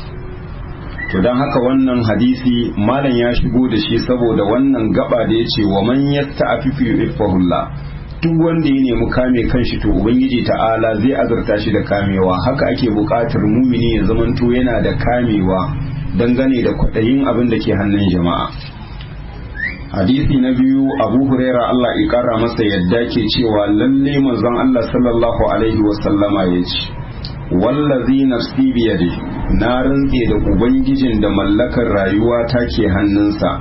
to don haka wannan hadisi malam ya shigo da shi saboda wannan gaba da ya ce wa man yasta'afifu yu'ifahullah duk wanda ya nemi kame kanshi to ubangiji ta'ala zai azurta shi da kamewa haka ake buƙatar mumini ya zamanto yana da kamewa dangane da kwaɗayin abin da ke hannun jama'a hadisi na biyu abu huraira Allah ya kara masa yadda ke cewa lalle manzon Allah sallallahu alaihi wasallama ya ce wallazi nafsi biyadi na rantse da ubangijin da mallakar rayuwa ta ke hannunsa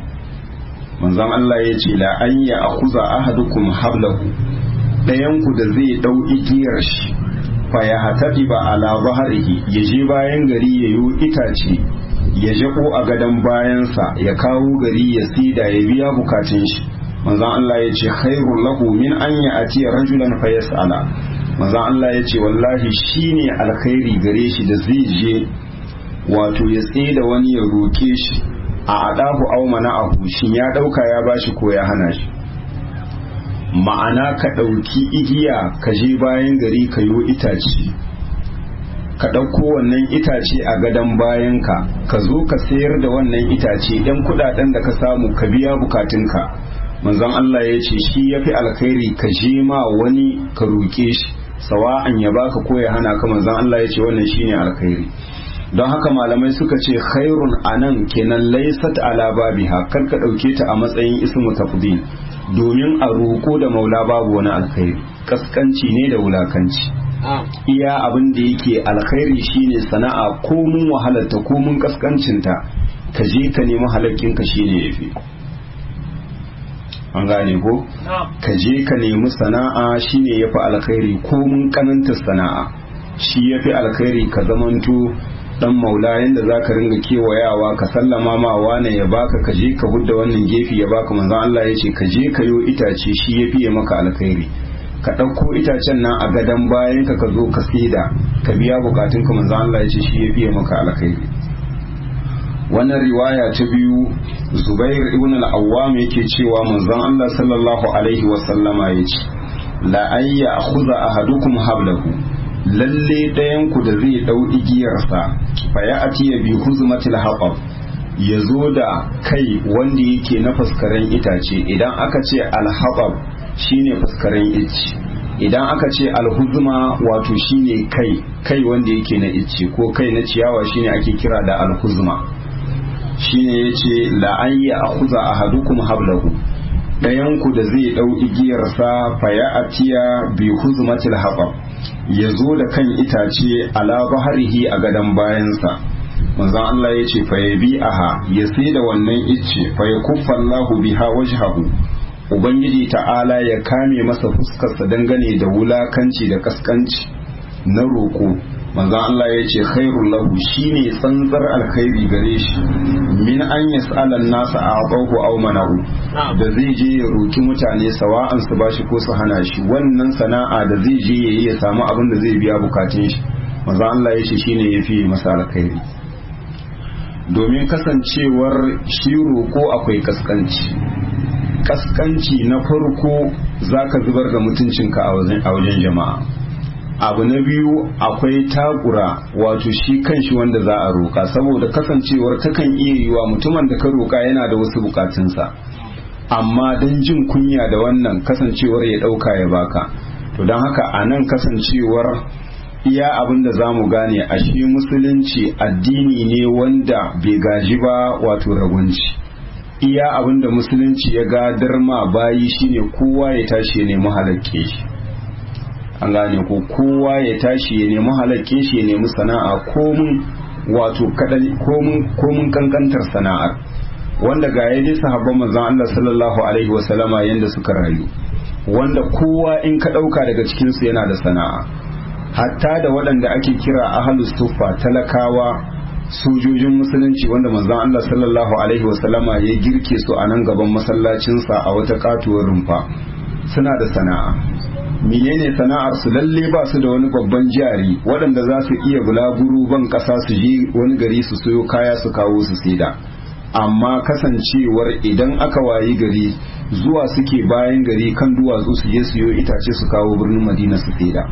manzon Allah ya ce la an ya akuza ahadukum hablahu ɗayanku da zai ɗau igiyar shi fa ya hatadi ba ala baharihi ya je bayan gari ya yi itace ya jako a gadon bayansa ya kawo gari ya sida ya biya bukatun shi manzon Allah ya ce khairul lahu min an ya atiya rajulan fa yas'ala manzon Allah ya ce wallahi shine alkhairi gare shi da zai je wato ya da wani ya roke shi a adahu aw mana'ahu shin ya dauka ya bashi ko ya hana shi ma'ana ka dauki igiya ka je bayan gari ka yo itace ka ɗauko wannan itace a gadon bayanka ka zo ka sayar da wannan itace ɗan kuɗaɗen da ka samu ka biya bukatunka manzon Allah ya ce shi ya fi alkhairi ka je ma wani ka roƙe shi sawa'an ya baka ko ya hana ka manzon Allah ya ce wannan shine alkhairi don haka malamai suka ce khairun anan kenan laysat ala babiha kar ka ɗauke ta a matsayin ismu tafdil domin a roƙo da maula babu wani alkhairi kaskanci ne da wulakanci iya abin da yake alkhairi shine sana'a ko mun wahalarta ko mun kaskancinta ka je ka nemi halakkinka shine yafi an gane ko ka je ka nemi sana'a shine yafi alkhairi ko mun kananta sana'a shi yafi alkhairi ka zamanto dan maula yanda zaka ringa kewayawa ka sallama ma wane ya baka ka je ka hudda wannan gefe ya baka manzon Allah ya ce ka je ka yo itace shi yafi maka alkhairi ka ɗauko itacen nan a gadon bayan ka ka zo ka saida ka biya bukatun ka manzo Allah ya ce shi ya biya maka alkhairi wannan riwaya ta biyu Zubair ibn al-Awwam yake cewa manzon Allah sallallahu alaihi wa sallama yace la ayya akhudha ahadukum hablahu lalle ɗayan ku da zai dau igiyarsa fa ya atiya bi huzmatil haqab ya zo da kai wanda yake na faskaren itace idan aka ce al-haqab shine fuskaren icce idan aka ce alhuzma wato shine kai kai wanda yake na icce ko kai na ciyawa shine ake kira da alhuzma shine yace la an ya akhuza ahadukum hablahu dayan ku da zai dau igiyarsa fa ya atiya bi huzmatil haqab ya zo da kan itace ala baharihi a gadan bayansa manzon Allah ya ce fa ya bi aha ya sai da wannan icce fa ya kuffa Allahu biha wajhahu ubangiji ta'ala ya kame masa fuskarsa dangane da wulakanci da kaskanci na roƙo manzo Allah ya ce khairul lahu shine tsantsar alkhairi gare shi min an yas'ala an-nasa a'tahu aw manahu da zai je ya roki mutane sawa'an su bashi ko su hana shi wannan sana'a da zai je yayi ya samu abin da zai biya bukatun shi manzo Allah ya ce shine yafi masa alkhairi domin kasancewar shi roƙo akwai kaskanci kaskanci na farko zaka zubar da mutuncinka a wajen jama'a abu na biyu akwai takura wato shi kanshi wanda za a roƙa saboda kasancewar takan iya yiwa mutumin da ka roƙa yana da wasu bukatunsa amma don jin kunya da wannan kasancewar ya ɗauka ya baka to don haka a nan kasancewar iya abin da za mu gane a shi musulunci addini ne wanda bai gaji ba wato ragunci iya abin da musulunci ya gadar ma bayi shine kowa ya tashi ya nemi halakke shi an gane ko kowa ya tashi ya nemi halakke shi ya nemi sana'a komun wato komun kankantar sana'ar wanda ga ya dai sahabban manzon Allah sallallahu alaihi wasallama yanda suka rayu wanda kowa in ka dauka daga cikin su yana da sana'a hatta da waɗanda ake kira ahlus sufa talakawa sojojin musulunci wanda manzon Allah sallallahu alaihi wasallama ya girke su a nan gaban masallacinsa a wata katuwar rumfa suna da sana'a menene sana'ar su lalle ba su da wani babban jari waɗanda za su iya bulaguro ban ƙasa su je wani gari su soyo kaya su kawo su saida amma kasancewar idan aka wayi gari zuwa suke bayan gari kan duwatsu su je siyo itace su kawo birnin madina su saida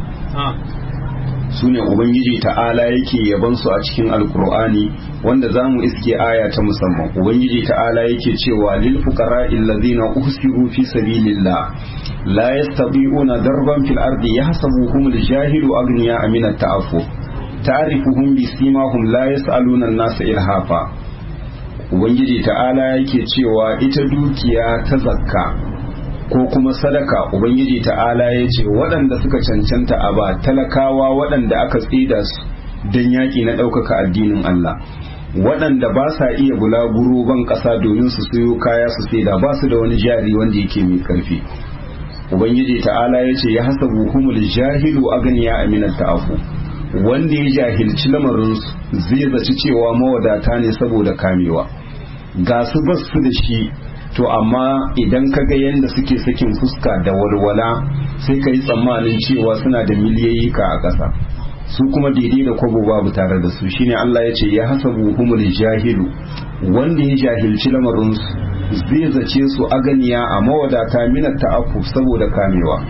su ne ubangiji ta'ala yake yaban su a cikin alkur'ani wanda za mu iske aya ta musamman ubangiji ta'ala yake cewa lil fuqara allazina uhsiru fi sabilillah la yastabi'una darban fil ardi yahsabuhum al-jahilu aghniya min at-ta'affuf ta'rifuhum bi simahum la yas'aluna an-nasa ilhafa ubangiji ta'ala yake cewa ita dukiya ta zakka ko kuma sadaka ubangiji ta'ala ya ce waɗanda suka cancanta a ba talakawa waɗanda aka tsida su don yaƙi na ɗaukaka addinin Allah waɗanda ba sa iya bulaguro ban ƙasa domin su siyo kaya su saida ba su da wani jari wanda yake mai ƙarfi ubangiji ta'ala ya ce ya hasabu humul jahilu aganiya aminat ta'afu wanda ya jahilci lamarinsu zai zaci cewa mawadata ne saboda kamewa ga su bas su da shi to amma idan ka ga yadda suke sakin fuska da walwala sai ka yi tsammanin cewa suna da miliyoyi ka a ƙasa su kuma daidai da kwabo babu tare da su shine Allah ya ce ya hasabu humul jahilu wanda ya jahilci lamarinsu zai zace su aganiya a mawadata minat ta'afu saboda kamewa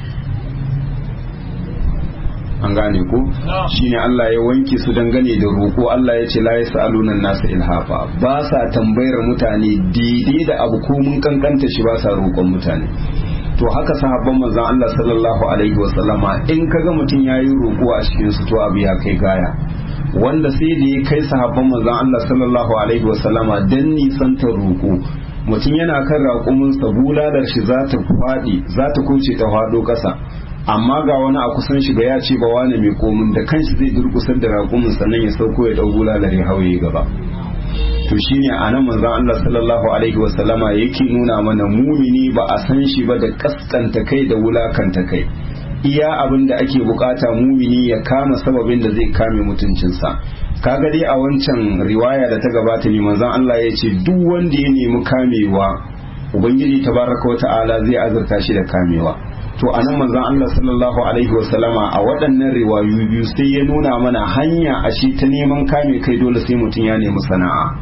an gane ko shine Allah ya wanke su dangane da roƙo Allah ya ce la yasaluna nasa ilhafa ba sa tambayar mutane daidai da abu ko mun kankanta shi ba sa roƙon mutane to haka sahabban manzon Allah sallallahu alaihi wa sallama in kaga mutum yayi roƙo a cikin su to abu ya kai gaya wanda sai da ya kai sahabban manzon Allah sallallahu alaihi wa sallama dan nisantar roƙo mutum yana kan raƙumin sa bulalar shi za ta faɗi za ta kuce ta faɗo ƙasa amma ga wani a kusan shi ga ya ce ba wani mai komin da kanshi zai durkusar da raƙumin sannan ya sauko ya ɗau bulalar ya hauye gaba to shine a nan manzon Allah sallallahu alaihi wa sallama yake nuna mana mumini ba a san shi ba da kaskanta kai da wulakanta kai iya abin da ake bukata mumini ya kama sababin da zai kame mutuncinsa kaga dai a wancan riwaya da ta gabata ne manzon Allah ya ce duk wanda ya nemi kamewa ubangiji tabaraka wa ta'ala zai azurta shi da kamewa to anan manzon Allah sallallahu alaihi wasallama a waɗannan riwayu biyu sai ya nuna mana hanya a shi ta neman kame kai dole sai mutum ya nemi sana'a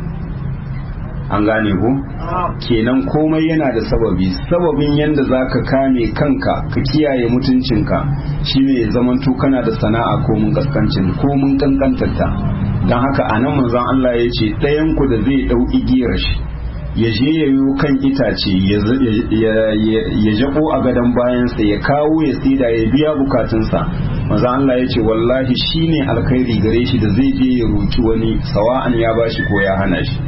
an gane ku kenan komai yana da sababi sababin yanda zaka kame kanka ka kiyaye mutuncinka shine ya zamanto kana da sana'a ko mun kaskancin ko mun kankantarta don haka anan manzon Allah ya ce ɗayan ku da zai ɗau igiyar shi ya je ya yi kan itace ya jabo a gadon bayansa ya kawo ya tsida ya biya bukatunsa maza Allah ya ce wallahi shi ne alkhairi gare shi da zai je ya roki wani sawa'an ya bashi ko ya hana shi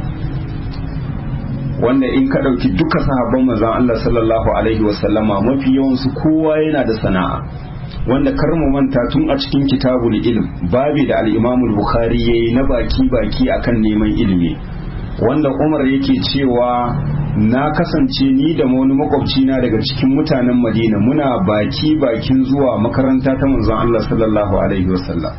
wanda in ka ɗauki duka sahabban manzon Allah sallallahu alaihi wasallama mafi yawansu kowa yana da sana'a wanda kar mu manta tun a cikin kitabul ilm babi da al-Imam al-Bukhari yayi na baki baki akan neman ilimi wanda umar yake cewa na kasance ni da wani makwabci na daga cikin mutanen madina muna baki bakin zuwa makaranta ta manzon Allah sallallahu alaihi wasallam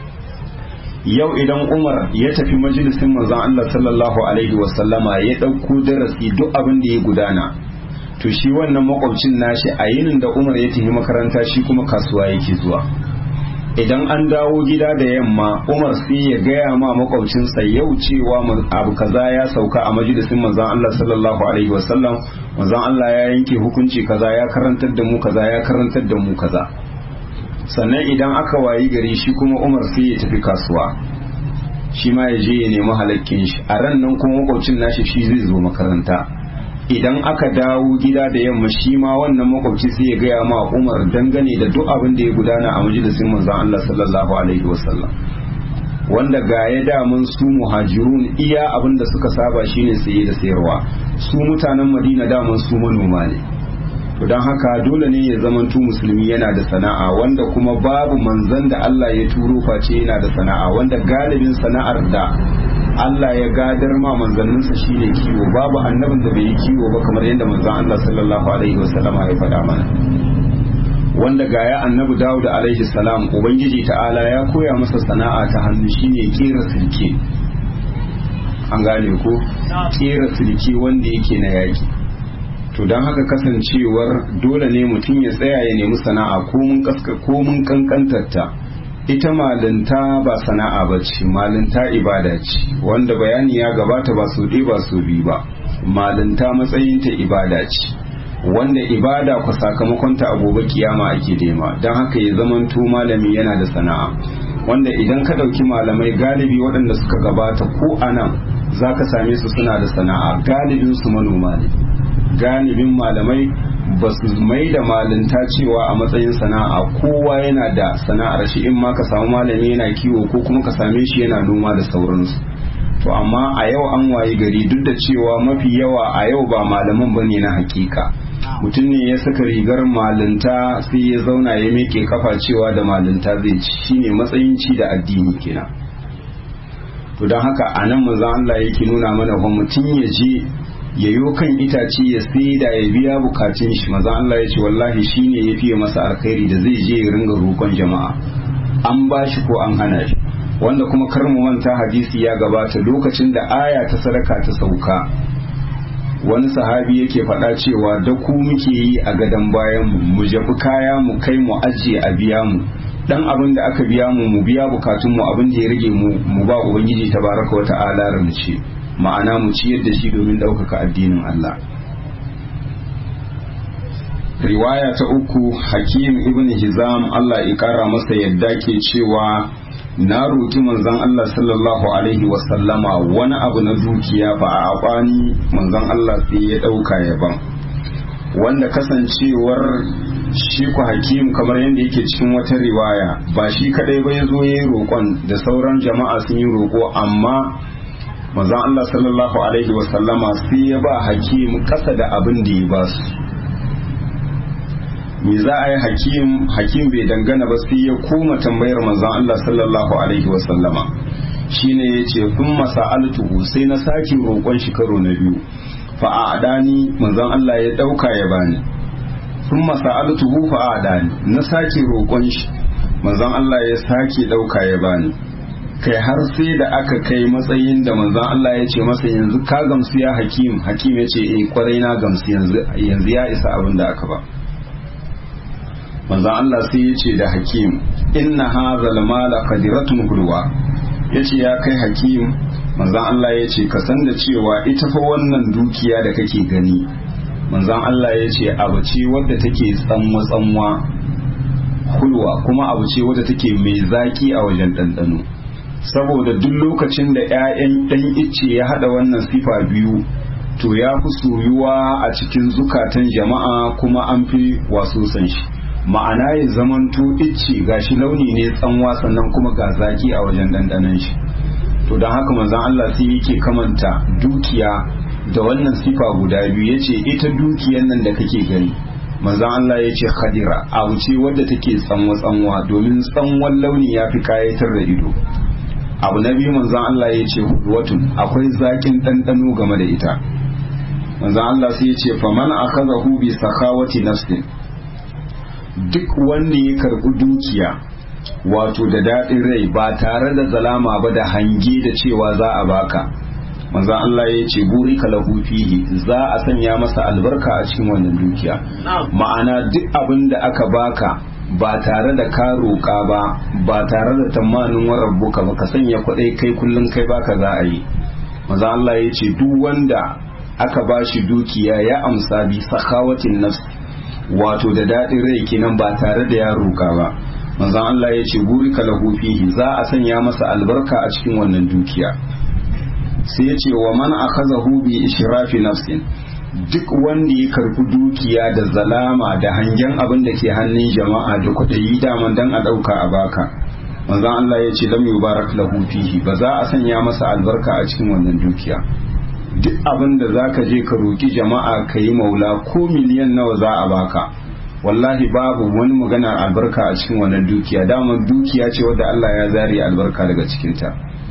yau idan umar ya tafi majalisin manzon Allah sallallahu alaihi wasallama ya ɗauko darasi duk abin da ya gudana to shi wannan makwabcin nashi a yinin da umar ya tafi makaranta shi kuma kasuwa yake zuwa idan an dawo gida da yamma umar sai ya gaya ma makwabcinsa yau cewa abu kaza ya sauka a majalisin manzon Allah sallallahu alaihi wasallam manzon Allah ya yanke hukunci kaza ya karantar da mu kaza ya karantar da mu kaza sannan idan aka wayi gari shi kuma umar sai ya tafi kasuwa shi ma ya je ya nemi halakkin shi a ran nan kuma makwabcin nashi shi zai zo makaranta idan aka dawo gida da yamma shi ma wannan makwabci sai ya gaya ma Umar dangane da duk abin da ya gudana a majalisin manzon Allah sallallahu alaihi wasallam wanda ga ya damun su muhajirun iya abin da suka saba shine saye da sayarwa su mutanen Madina damun su manoma ne to don haka dole ne ya zamanto musulmi yana da sana'a wanda kuma babu manzan da Allah ya turo face yana da sana'a wanda galibin sana'ar da Allah ya gadar ma manzanninsa shine kiwo babu annabin da bai yi kiwo ba kamar yadda manzon Allah sallallahu alaihi wasallama ya faɗa mana wanda ga ya annabi Dawud alaihi salam ubangiji ta'ala ya koya masa sana'a ta hannu shine kera silke an gane ko kera silke wanda yake na yaki to don haka kasancewar dole ne mutum ya tsaya ya nemi sana'a ko mun kankantarta ita malinta ba sana'a ba ce malinta ibada ce wanda bayani ya gabata ba su ɗaya ba su biyu ba malinta matsayinta ibada ce wanda ibada ku sakamakonta a gobe kiyama ake nema don haka ya zamanto malami yana da sana'a wanda idan ka ɗauki malamai galibi waɗanda suka gabata ko a nan za ka same su suna da sana'a galibin su manoma ne galibin malamai ba su mai da malinta cewa a matsayin sana'a kowa yana da sana'ar shi in ma ka samu malami yana kiwo ko kuma ka same shi yana noma da sauransu to amma a yau an waye gari duk da cewa mafi yawa a yau ba malaman ba ne na hakika mutum ne ya saka rigar malinta sai ya zauna ya meke kafa cewa da malinta zai ci shine matsayin ci da addini kenan to don haka a nan manzon Allah yake nuna mana fa mutum ya je ya yo kan itace ya sai da ya biya bukatun shi maza Allah ya ce wallahi shine ya fiye masa alkhairi da zai je ya ringa roƙon jama'a an ba shi ko an hana shi wanda kuma kar mu manta hadisi ya gabata lokacin da aya ta sadaka ta sauka wani sahabi yake faɗa cewa da ku muke yi a gadon bayan mu mu jabi kaya mu kai mu ajiye a biya mu dan abin da aka biya mu mu biya bukatun mu abin da ya rage mu mu ba ubangiji tabaraka wa ta'ala ramce ma'ana mu ciyar da shi domin ɗaukaka addinin Allah riwaya ta uku hakim ibn hizam Allah ya kara masa yadda ke cewa na roki manzon Allah sallallahu alaihi wasallama wani abu na dukiya ba a abani manzon Allah sai ya ɗauka ya ban wanda kasancewar shi ku hakim kamar yadda yake cikin wata riwaya ba shi kadai ba ya zo ya yi roƙon da sauran jama'a sun yi roƙo amma manzon Allah sallallahu alaihi wasallama sai ya ba hakim kasa da abin da ya ba su me za a yi hakim hakim bai dangana ba sai ya koma tambayar manzon Allah sallallahu alaihi wasallama shine ya ce kun masa'altuhu sai na sake roƙon shi karo na biyu fa a adani manzon Allah ya ɗauka ya bani kun masa'altuhu fa a adani na sake roƙon shi manzon Allah ya sake ɗauka ya bani kai har sai da aka kai matsayin da manzon Allah ya ce masa yanzu ka gamsu ya hakim hakim ya ce eh kwarai na gamsu yanzu yanzu ya isa abin da aka ba manzon Allah sai ya ce da hakim inna hadhal mala qadiratun hulwa yace ya kai hakim manzon Allah ya ce ka san da cewa ita fa wannan dukiya da kake gani manzon Allah ya ce abu ce wadda take tsanwa tsanwa hulwa kuma abu ce wadda take mai zaki a wajen ɗanɗano saboda duk lokacin da 'ya'yan ɗan icce ya haɗa wannan sifa biyu to ya fi soyuwa a cikin zukatan jama'a kuma an fi waso san shi ma'ana ya zamanto icce gashi launi ne tsanwa sannan kuma ga zaki a wajen ɗanɗanon shi to don haka manzon Allah sai yake kamanta dukiya da wannan sifa guda biyu yace ita dukiyan nan da kake gani manzon Allah ya ce khadira abu ce wadda take tsanwa tsanwa domin tsanwan launi ya fi kayatar da ido abu na biyu manzon Allah ya ce watun akwai zakin ɗanɗano game da ita manzon Allah sai ya ce faman akazahu bi sakhawati nafsin duk wanda ya karɓi dukiya wato da daɗin rai ba tare da zalama ba da hange da cewa za a baka manzon Allah ya ce buri lahu fihi za a sanya masa albarka a cikin wannan dukiya ma'ana duk abin da aka baka ba tare da ka roƙa ba ba tare da tamanin warabbuka ba ka sanya kwaɗai kai kullum kai baka za a yi manzon Allah ya ce duk wanda aka ba shi dukiya ya amsa bi sakawatin nafs wato da daɗin rai kenan ba tare da ya roƙa ba manzon Allah ya ce buri lahu fihi za a sanya masa albarka a cikin wannan dukiya sai ya ce wa man akhazahu bi ishrafi nafsin duk wanda ya karbi dukiya da zalama da hangen abin da ke hannun jama'a da kwaɗayi daman dan a ɗauka a baka manzon Allah ya ce lam yubarak lahu fihi ba za a sanya masa albarka a cikin wannan dukiya duk abin da za ka je ka roki jama'a ka yi maula ko miliyan nawa za a baka wallahi babu wani maganar albarka a cikin wannan dukiya daman dukiya ce wadda Allah ya zare albarka daga cikinta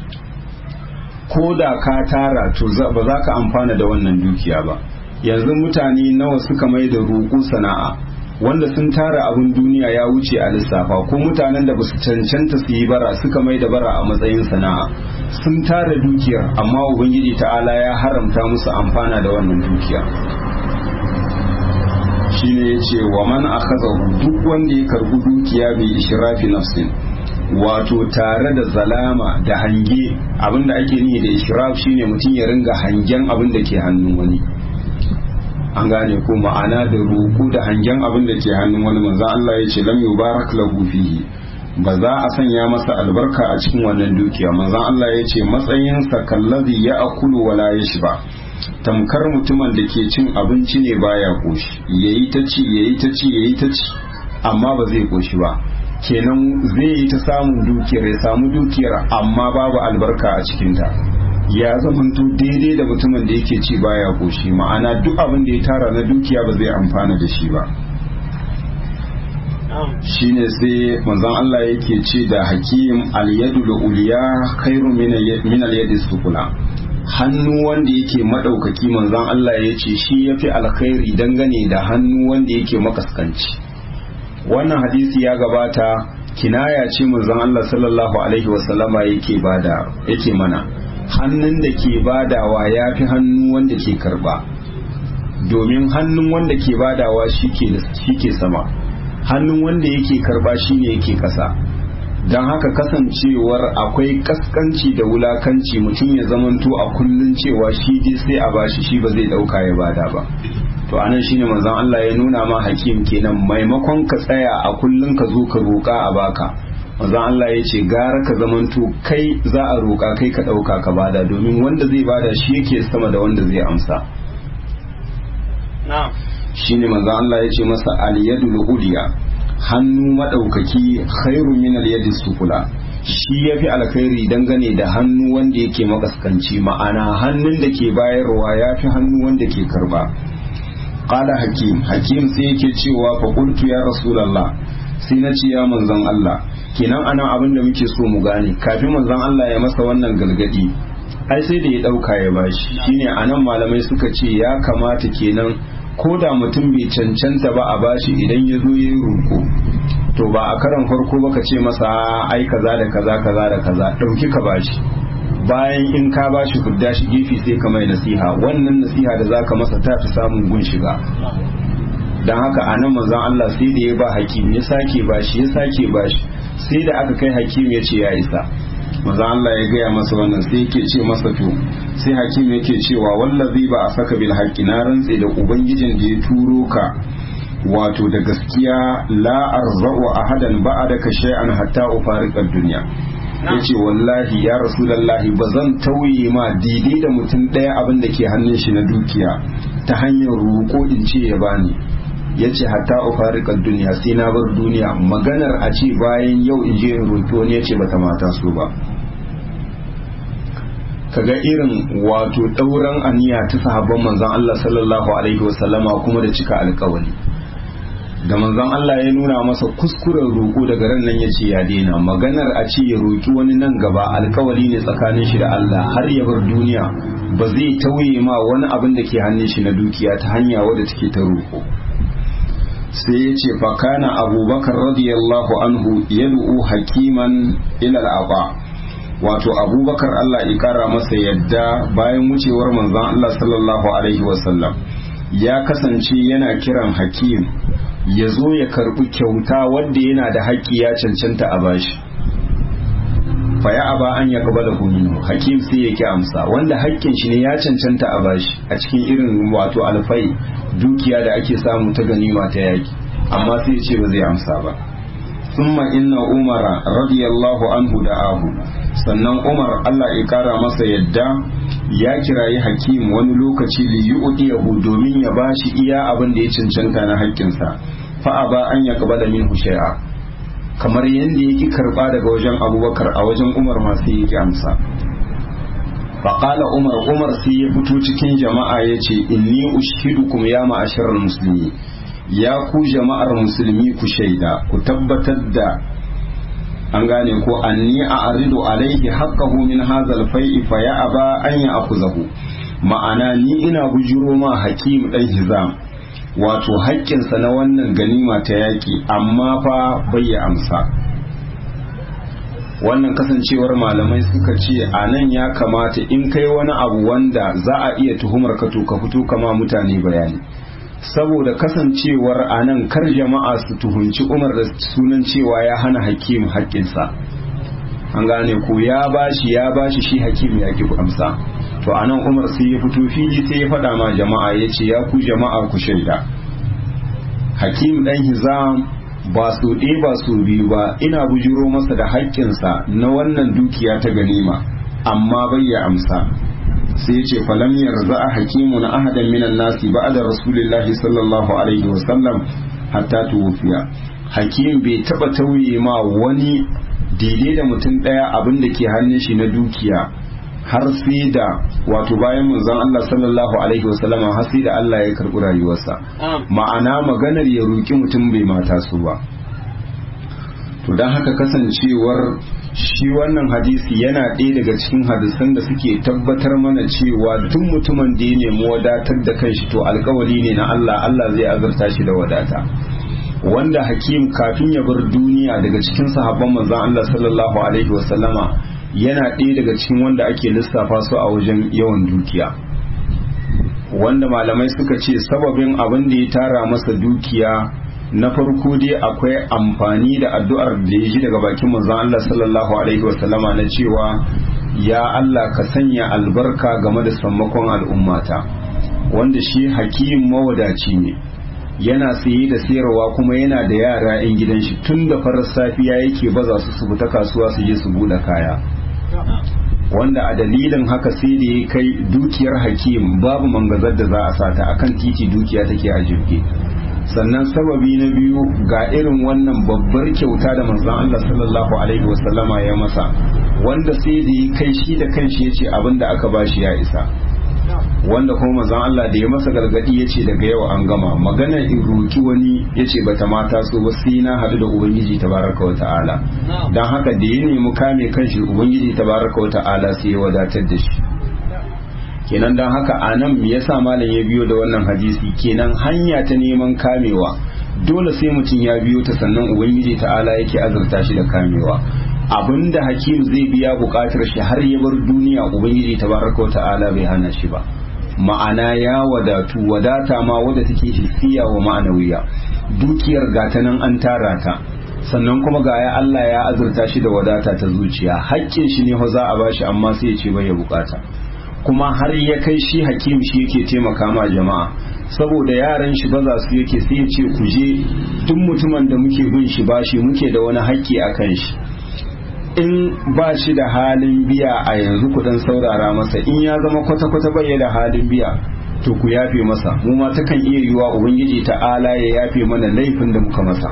ko da ka tara to ba za ka amfana da wannan dukiya ba yanzu mutane nawa suka mai da roƙo sana'a wanda sun tara abin duniya ya wuce a lissafa ko mutanen da basu cancanta su yi bara suka mai da bara a matsayin sana'a sun tara dukiyar amma ubangiji ta'ala ya haramta musu amfana da wannan dukiya shine ya ce wa man akhadahu duk wanda ya karbi dukiya bai ishrafi nafsin wato tare da zalama da hange abinda ake nihi da ishraf shine mutum ya ringa hangen abin da ke hannun wani an gane ko ma'ana da roƙo da hangen abin da ke hannun wani manzon Allah ya ce lam yubarak lahu fihi ba za a sanya masa albarka a cikin wannan dukiya manzon Allah ya ce matsayinsa kallazi ya akulu wala yashba tamkar mutumin da ke cin abinci ne baya koshi yayi ta ci yayi ta ci yayi ta ci amma ba zai koshi ba kenan zai yi ta samun dukiyar ya samu dukiyar amma babu albarka a cikinta ya zamanto daidai da mutumin da yake ci baya koshi ma'ana duk abin da ya tara na dukiya ba zai amfana da shi ba shine sai manzon Allah yake ce da hakim al-yadul uliya khairu min al-yadi sufula hannu wanda yake madaukaki manzon Allah ya ce shi yafi alkhairi dangane da hannu wanda yake makaskanci wannan hadisi ya gabata kinaya ce manzon Allah sallallahu alaihi wasallama yake bada yake mana hannun da ke badawa ya fi hannu wanda ke karba domin hannun wanda ke badawa shi ke sama hannun wanda yake karba shi ne yake kasa don haka kasancewar akwai kaskanci da wulakanci mutum ya zamanto a kullun cewa shi dai sai a bashi shi ba zai dauka ya bada ba to anan shine manzon Allah ya nuna ma hakim kenan maimakon ka tsaya a kullun ka zo ka roƙa a baka manzon Allah ya ce gara ka zamanto kai za a roƙa kai ka ɗauka ka bada domin wanda zai bada shi yake sama da wanda zai amsa shine manzon Allah ya ce masa al-yadul uliya hannu madaukaki khairu min al-yadi sufula shi yafi alkhairi dangane da hannu wanda yake makaskanci ma'ana hannun da ke bayarwa yafi hannu wanda ke karba qala hakim hakim sai yake cewa fa qultu ya rasulullah sai na ce ya manzon Allah kenan anan abin da muke so mu gane kafin manzon Allah ya masa wannan galgadi ai sai da ya dauka ya bashi shine anan malamai suka ce ya kamata kenan ko da mutum bai cancanta ba a bashi idan ya zo ya yi roƙo to ba a karan farko ba ka ce masa ai kaza da kaza kaza da kaza ɗauki ka bashi bayan in ka bashi hudda shi gefe sai ka mai nasiha wannan nasiha da zaka masa ta fi samun gun shiga don haka a nan manzon Allah sai da ya ba hakim ya sake bashi ya sake bashi sai da aka kai hakim ya ce ya isa manzon Allah ya gaya masa wannan sai yake ce masa to sai hakim yake cewa wallazi ba a saka bil haqqi na rantse da ubangijin da ya turo ka wato da gaskiya la arzau ahadan ba'adaka shay'an hatta ufariqa dunya yace wallahi ya rasulullahi ba zan tauye ma daidai da mutum ɗaya abin da ke hannun shi na dukiya ta hanyar roƙo in ce ya bani ya ce hatta ufarikar duniya sai na bar duniya maganar a ce bayan yau in je in roƙi wani ya ce bata mata so ba kaga irin wato ɗauran aniya ta sahabban manzon Allah sallallahu alaihi wasallama kuma da cika alkawali da manzon Allah ya nuna masa kuskuren roƙo daga ran nan ya ce ya daina maganar a ce ya roƙi wani nan gaba alkawali ne tsakanin shi da Allah har ya bar duniya ba zai tauye ma wani abin da ke hannun shi na dukiya ta hanya wadda take ta roƙo sai ya ce fakana abubakar radiyallahu anhu yad'u hakiman ila al'aba wato abubakar Allah ya kara masa yadda bayan wucewar manzon Allah sallallahu alaihi wasallam ya kasance yana kiran hakim ya zo ya karbi kyauta wanda yana da haƙƙi ya cancanta a bashi fa ya aba an ya kabala minhu hakim sai ya ki amsa wanda haƙƙin shi ne ya cancanta a bashi a cikin irin wato alfai dukiya da ake samu ta ganima ta yaki amma sai ya ce ba zai amsa ba summa inna umara radiyallahu anhu da ahu sannan umar Allah ya kara masa yadda ya kirayi hakim wani lokaci li yu'tiyahu domin ya bashi iya abin da ya cancanta na haƙƙinsa fa aba an yaqbala minhu shay'a kamar yadda yake karba daga wajen abubakar a wajen umar masu yake amsa faƙala umar umar sai ya fito cikin jama'a ya ce inni ushidukum ya ma'asharar musulmi ya ku jama'ar musulmi ku shaida ku tabbatar da an gane ko anni a aridu alaihi haqqahu min hazal fai'i fa ya aba an ya akuzahu ma'ana ni ina bujiro ma hakim dan hizam wato haƙƙinsa na wannan ganima ta yaƙi amma fa bai ya amsa wannan kasancewar malamai suka ce a nan ya kamata in kai wani abu wanda za a iya tuhumar ka to ka fito kama mutane bayani saboda kasancewar a nan kar jama'a su tuhunci umar da sunan cewa ya hana hakim haƙƙinsa an gane ko ya bashi ya bashi shi hakim ya ki amsa to a nan umar sai ya fito fili sai ya faɗa ma jama'a ya ce ya ku jama'a ku shaida hakim ɗan hizam ba su ɗaya ba su biyu ba ina bujiro masa da haƙƙinsa na wannan dukiya ta ganima amma bai ya amsa sai ce falam yarza a hakimu na ahadan minan nasi ba da rasulillahi sallallahu alaihi wasallam hatta tuwufiya hakim bai taɓa tauye ma wani daidai da mutum ɗaya abin da ke hannun shi na dukiya har sai da wato bayan manzon Allah sallallahu alaihi wasallama har sai da Allah ya karɓi rayuwarsa ma'ana maganar ya roki mutum bai mata su ba to don haka kasancewar shi wannan hadisi yana ɗaya daga cikin hadisan da suke tabbatar mana cewa duk mutumin da ya nemi wadatar da kanshi to alkawari ne na Allah Allah zai azurta shi da wadata wanda hakim kafin ya bar duniya daga cikin sahabban manzon Allah sallallahu alaihi wasallama yana ɗaya daga cikin wanda ake lissafa su a wajen yawan dukiya wanda malamai suka ce sababin abin da ya tara masa dukiya na farko dai akwai amfani da addu'ar da ya ji daga bakin manzon Allah sallallahu alaihi wasallama na cewa ya Allah ka sanya albarka game da sammakon al'ummata wanda shi hakim mawadaci ne yana saye da sayarwa kuma yana da yara 'yan gidan shi tun da farar safiya yake baza su su fita kasuwa su je su buɗe kaya wanda a dalilin haka sai da ya kai dukiyar hakim babu mangazar da za a sata akan titi dukiya take a jirgi sannan sababi na biyu ga irin wannan babbar kyauta da manzon Allah sallallahu alaihi wasallama ya masa wanda sai da ya kai shi da kanshi ya ce abin da aka bashi ya isa wanda kuma manzon Allah da ya masa gargadi ya ce daga yau an gama magana in roki wani ya ce bata mata so ba sai na hadu da ubangiji tabaraka wa ta'ala don haka da ya nemi kame kanshi ubangiji tabaraka wa ta'ala sai ya wadatar da shi kenan don haka a nan me yasa malam ya biyo da wannan hadisi kenan hanya ta neman kamewa dole sai mutum ya biyo ta sannan ubangiji ta'ala yake azurta shi da kamewa abinda hakim zai biya bukatar shi har ya bar duniya ubangiji tabaraka wa ta'ala bai hana shi ba ma'ana ya wadatu wadata ma wadda take hissiya wa ma'anawiya dukiyar gata nan an tara ta sannan kuma ga ya Allah ya azurta shi da wadata ta zuciya haƙƙin shi ne za a bashi amma sai ya ce bai ya bukata kuma har ya kai shi hakim shi yake taimaka ma jama'a saboda yaran shi baza su yake sai ya ce ku je duk mutumin da muke bin shi bashi muke da wani haƙƙi a kan shi in ba shi da halin biya a yanzu ku dan saurara masa in ya zama kwata-kwata bai da halin biya to ku yafe masa mu ma takan iya yiwa ubangiji ta'ala ya yafe mana laifin da muka masa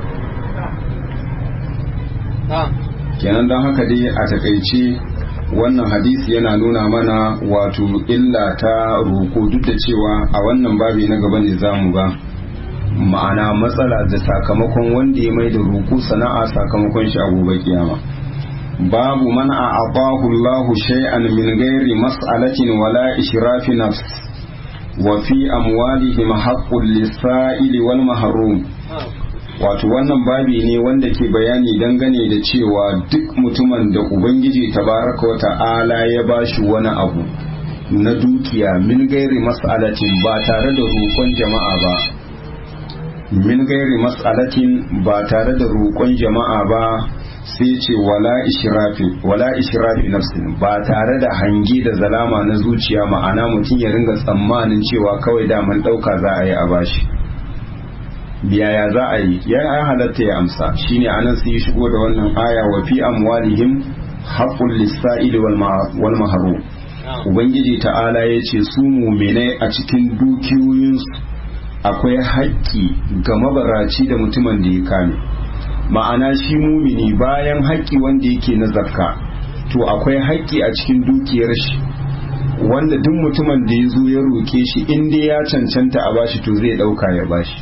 kenan don haka dai a takaice wannan hadisi yana nuna mana wato illa ta roko duk da cewa a wannan babi na gaba ne zamu ga ma'ana matsala da sakamakon wanda ya mai da roko sana'a sakamakon shi a gobe kiyama babu man a abahu Allah shay'an min ghairi mas'alatin wala ishrafi nafs wa fi amwalihim haqqul lis-sa'ili wal mahrum wato wannan babi ne wanda ke bayani dangane da cewa duk mutumin da ubangiji tabaraka wa ta'ala ya bashi wani abu na dukiya min gairi mas'alatin ba tare da roƙon jama'a ba min gairi mas'alatin ba tare da roƙon jama'a ba sai ce wala ishrafi wala ishrafi nafsin ba tare da hange da zalama na zuciya ma'ana mutum ya ringa tsammanin cewa kawai daman ɗauka za a yi a bashi biyaya za a yi ya halatta ya amsa shine anan sai shigo da wannan aya wa fi amwalihim haqqul lis-sa'ili wal mahrum ubangiji ta'ala ya ce su muminai a cikin dukiyoyinsu akwai haƙƙi ga mabaraci da mutumin da ya kame ma'ana shi mumini bayan haƙƙi wanda yake na zakka to akwai haƙƙi a cikin dukiyar shi wanda duk mutumin da ya zo ya roƙe shi in dai ya cancanta a bashi to zai ɗauka ya bashi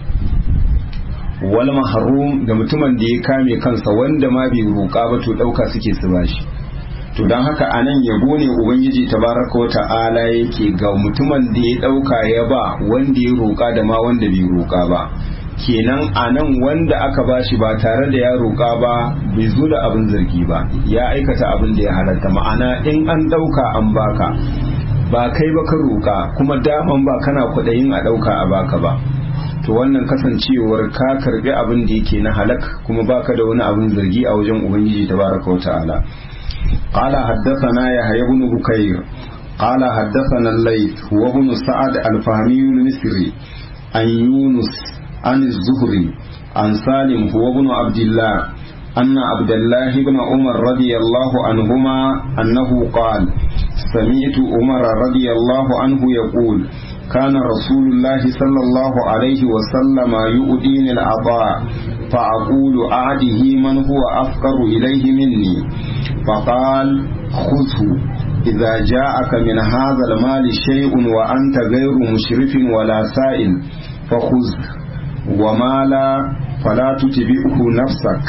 wal mahrum da mutumin da ya kame kansa wanda ma bai roƙa ba to ɗauka suke su bashi to don haka anan yabo ne ubangiji tabaraka wa ta'ala yake ga mutumin da ya ɗauka ya ba wanda ya roƙa da ma wanda bai roƙa ba kenan anan wanda aka bashi ba tare da ya roƙa ba bai zo da abin zargi ba ya aikata abin da ya halatta ma'ana in an ɗauka an baka ba kai ba ka roƙa kuma daman ba kana kwaɗayin a ɗauka a baka ba to wannan kasancewar ka karbi abin da yake na halak kuma baka da wani abin zargi a wajen ubangiji tabaraka wata'ala qala haddathana yahya ibn bukayr qala haddathana al-layth huwa ibn sa'ad al-fahmi al-misri an yunus an az-zuhri an salim huwa ibn abdullah أن عبد الله بن عمر رضي الله عنهما أنه قال سمعت عمر رضي الله عنه يقول كان رسول الله صلى الله عليه وسلم يؤديني العطاء فأقول أعده من هو أفقر إليه مني فقال خذه إذا جاءك من هذا المال شيء وأنت غير مشرف ولا سائل فخذ وما لا فلا تتبعه نفسك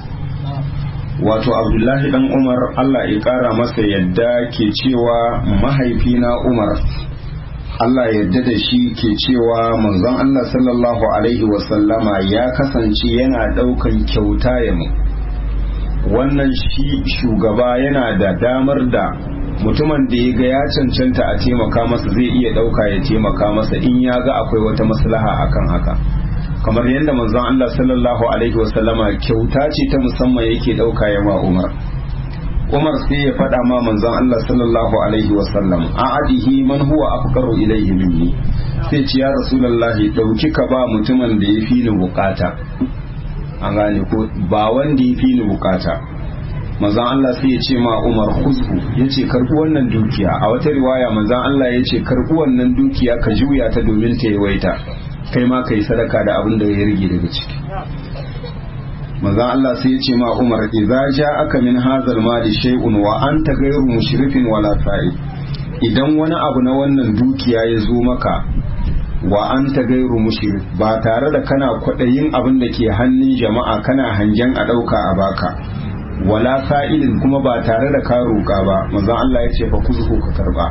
wato abdullahi dan umar allah ya kara masa yadda ke cewa mahaifina umar allah yadda da shi ke cewa manzon allah sallallahu alaihi wasallama ya kasance yana daukan kyauta ya mu wannan shi shugaba yana da damar da mutumin da ya ga ya cancanta a taimaka masa zai iya dauka ya taimaka masa in ya ga akwai wata maslaha akan haka kamar yadda manzon Allah sallallahu alaihi wasallama kyauta ce ta musamman yake dauka ya ma Umar Umar sai ya faɗa ma manzon Allah sallallahu alaihi wasallam a adihi man huwa afqaru ilayhi minni sai ce ya rasulullahi dauki ka ba mutumin da ya fi ni bukata an gane ko ba wanda ya fi ni bukata manzon Allah sai ya ce ma Umar khuzhu yace karbi wannan dukiya a wata riwaya manzon Allah ya ce karbi wannan dukiya ka juya ta domin ta yawaita kai ma kai sadaka da abin da ya rage daga ciki manzon Allah sai ya ce ma Umar idza ja'aka min hadzal mali shay'un wa anta ghayru mushrifin wala sa'id idan wani abu na wannan dukiya ya zo maka wa anta ghayru mushrif ba tare da kana kwadayin abin da ke hannun jama'a kana hangen a dauka a baka wala sa'ilin kuma ba tare da ka roƙa ba manzon Allah ya ce fa kuzu ka karba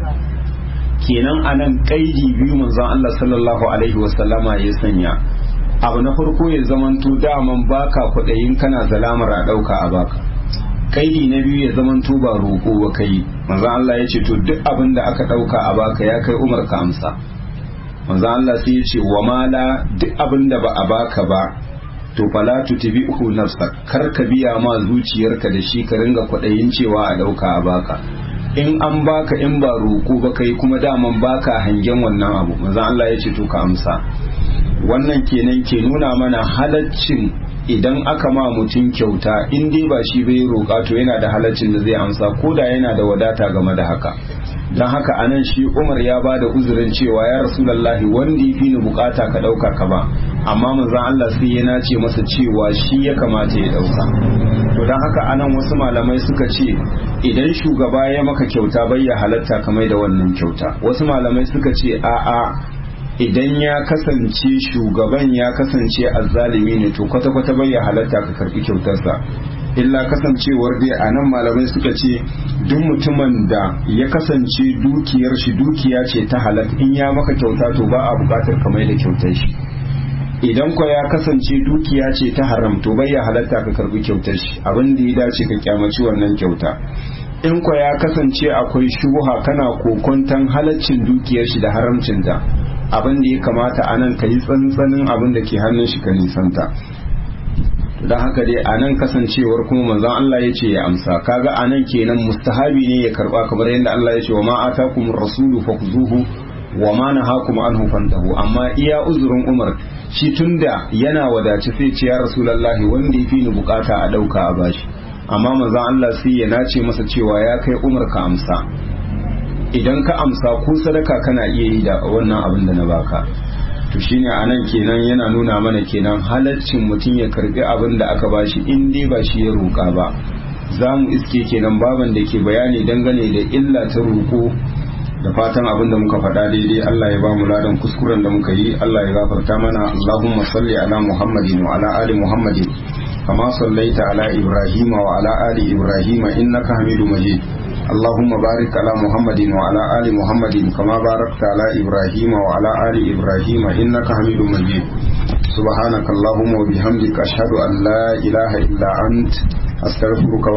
kenan anan kaidi biyu manzon Allah sallallahu alaihi wasallama ya sanya abu na farko ya zamanto daman baka kwaɗayin kana zalamar a ɗauka a baka kaidi na biyu ya zamanto ba roƙo ba kai manzon Allah ya ce to duk abin da aka ɗauka a baka ya kai Umar ka amsa manzon Allah sai ya ce wa mala duk abin da ba a baka ba to fala tutbi'u nafsak kar ka biya ma zuciyarka da shi ka ringa kwaɗayin cewa a ɗauka a baka in an baka in ba roƙo ba kai kuma daman baka hangen wannan abu manzon Allah ya ce to ka amsa wannan kenan ke nuna mana halaccin idan aka ma mutum kyauta in dai ba shi bai roƙa to yana da halaccin da zai amsa ko da yana da wadata game da haka don haka anan shi umar ya ba da uzurin cewa ya rasulallahi wanda ya fi ni bukata ka ɗauka ka ba amma manzon Allah sai ya nace masa cewa shi ya kamata ya ɗauka to don haka anan wasu malamai suka ce idan shugaba ya maka kyauta bai ya halatta kamar da wannan kyauta wasu malamai suka ce a'a idan ya kasance shugaban ya kasance azzalimi ne to kwata-kwata bai ya halatta ka karbi kyautarsa illa kasancewar dai a nan malamai suka ce duk mutumin da ya kasance dukiyar shi dukiya ce ta halak in ya maka kyauta to ba a bukatar ka mai da kyautar shi idan ko ya kasance dukiya ce ta haram to bai ya halatta ka karbi kyautar shi abin da ya dace ka kyamaci wannan kyauta in ko ya kasance akwai shubuha kana kokontan halaccin dukiyar shi da haramcinta abin da ya kamata a nan ka yi tsantsanin abin da ke hannun shi ka nisanta don haka dai a nan kasancewar kuma manzon Allah ya ce ya amsa kaga a nan kenan mustahabi ne ya karba kamar yadda Allah ya ce wa ma atakum rasulu fakzuhu wa ma nahakum anhu fantahu amma iya uzurin Umar shi tunda yana wadace sai ce ya rasulullahi wanda ya fi ni bukata a dauka a bashi amma manzon Allah sai ya nace masa cewa ya kai Umar ka amsa idan ka amsa ko sadaka kana iya yi da wannan abin da na baka to shine anan kenan yana nuna mana kenan halaccin mutum ya karbi abin da aka bashi in dai ba shi ya roƙa ba za mu iske kenan baban da ke bayani dangane da illa ta roƙo da fatan abin da muka faɗa daidai Allah ya ba mu ladan kuskuren da muka yi Allah ya gafarta mana Allahumma salli ala Muhammadin wa ala ali Muhammadin kama sallaita ala Ibrahim wa ala ali Ibrahim innaka Hamidu Majid اللهم بارك على محمد وعلى آل محمد كما باركت على إبراهيم وعلى آل إبراهيم إنك حميد مجيد سبحانك اللهم وبحمدك أشهد أن لا إله إلا أنت أستغفرك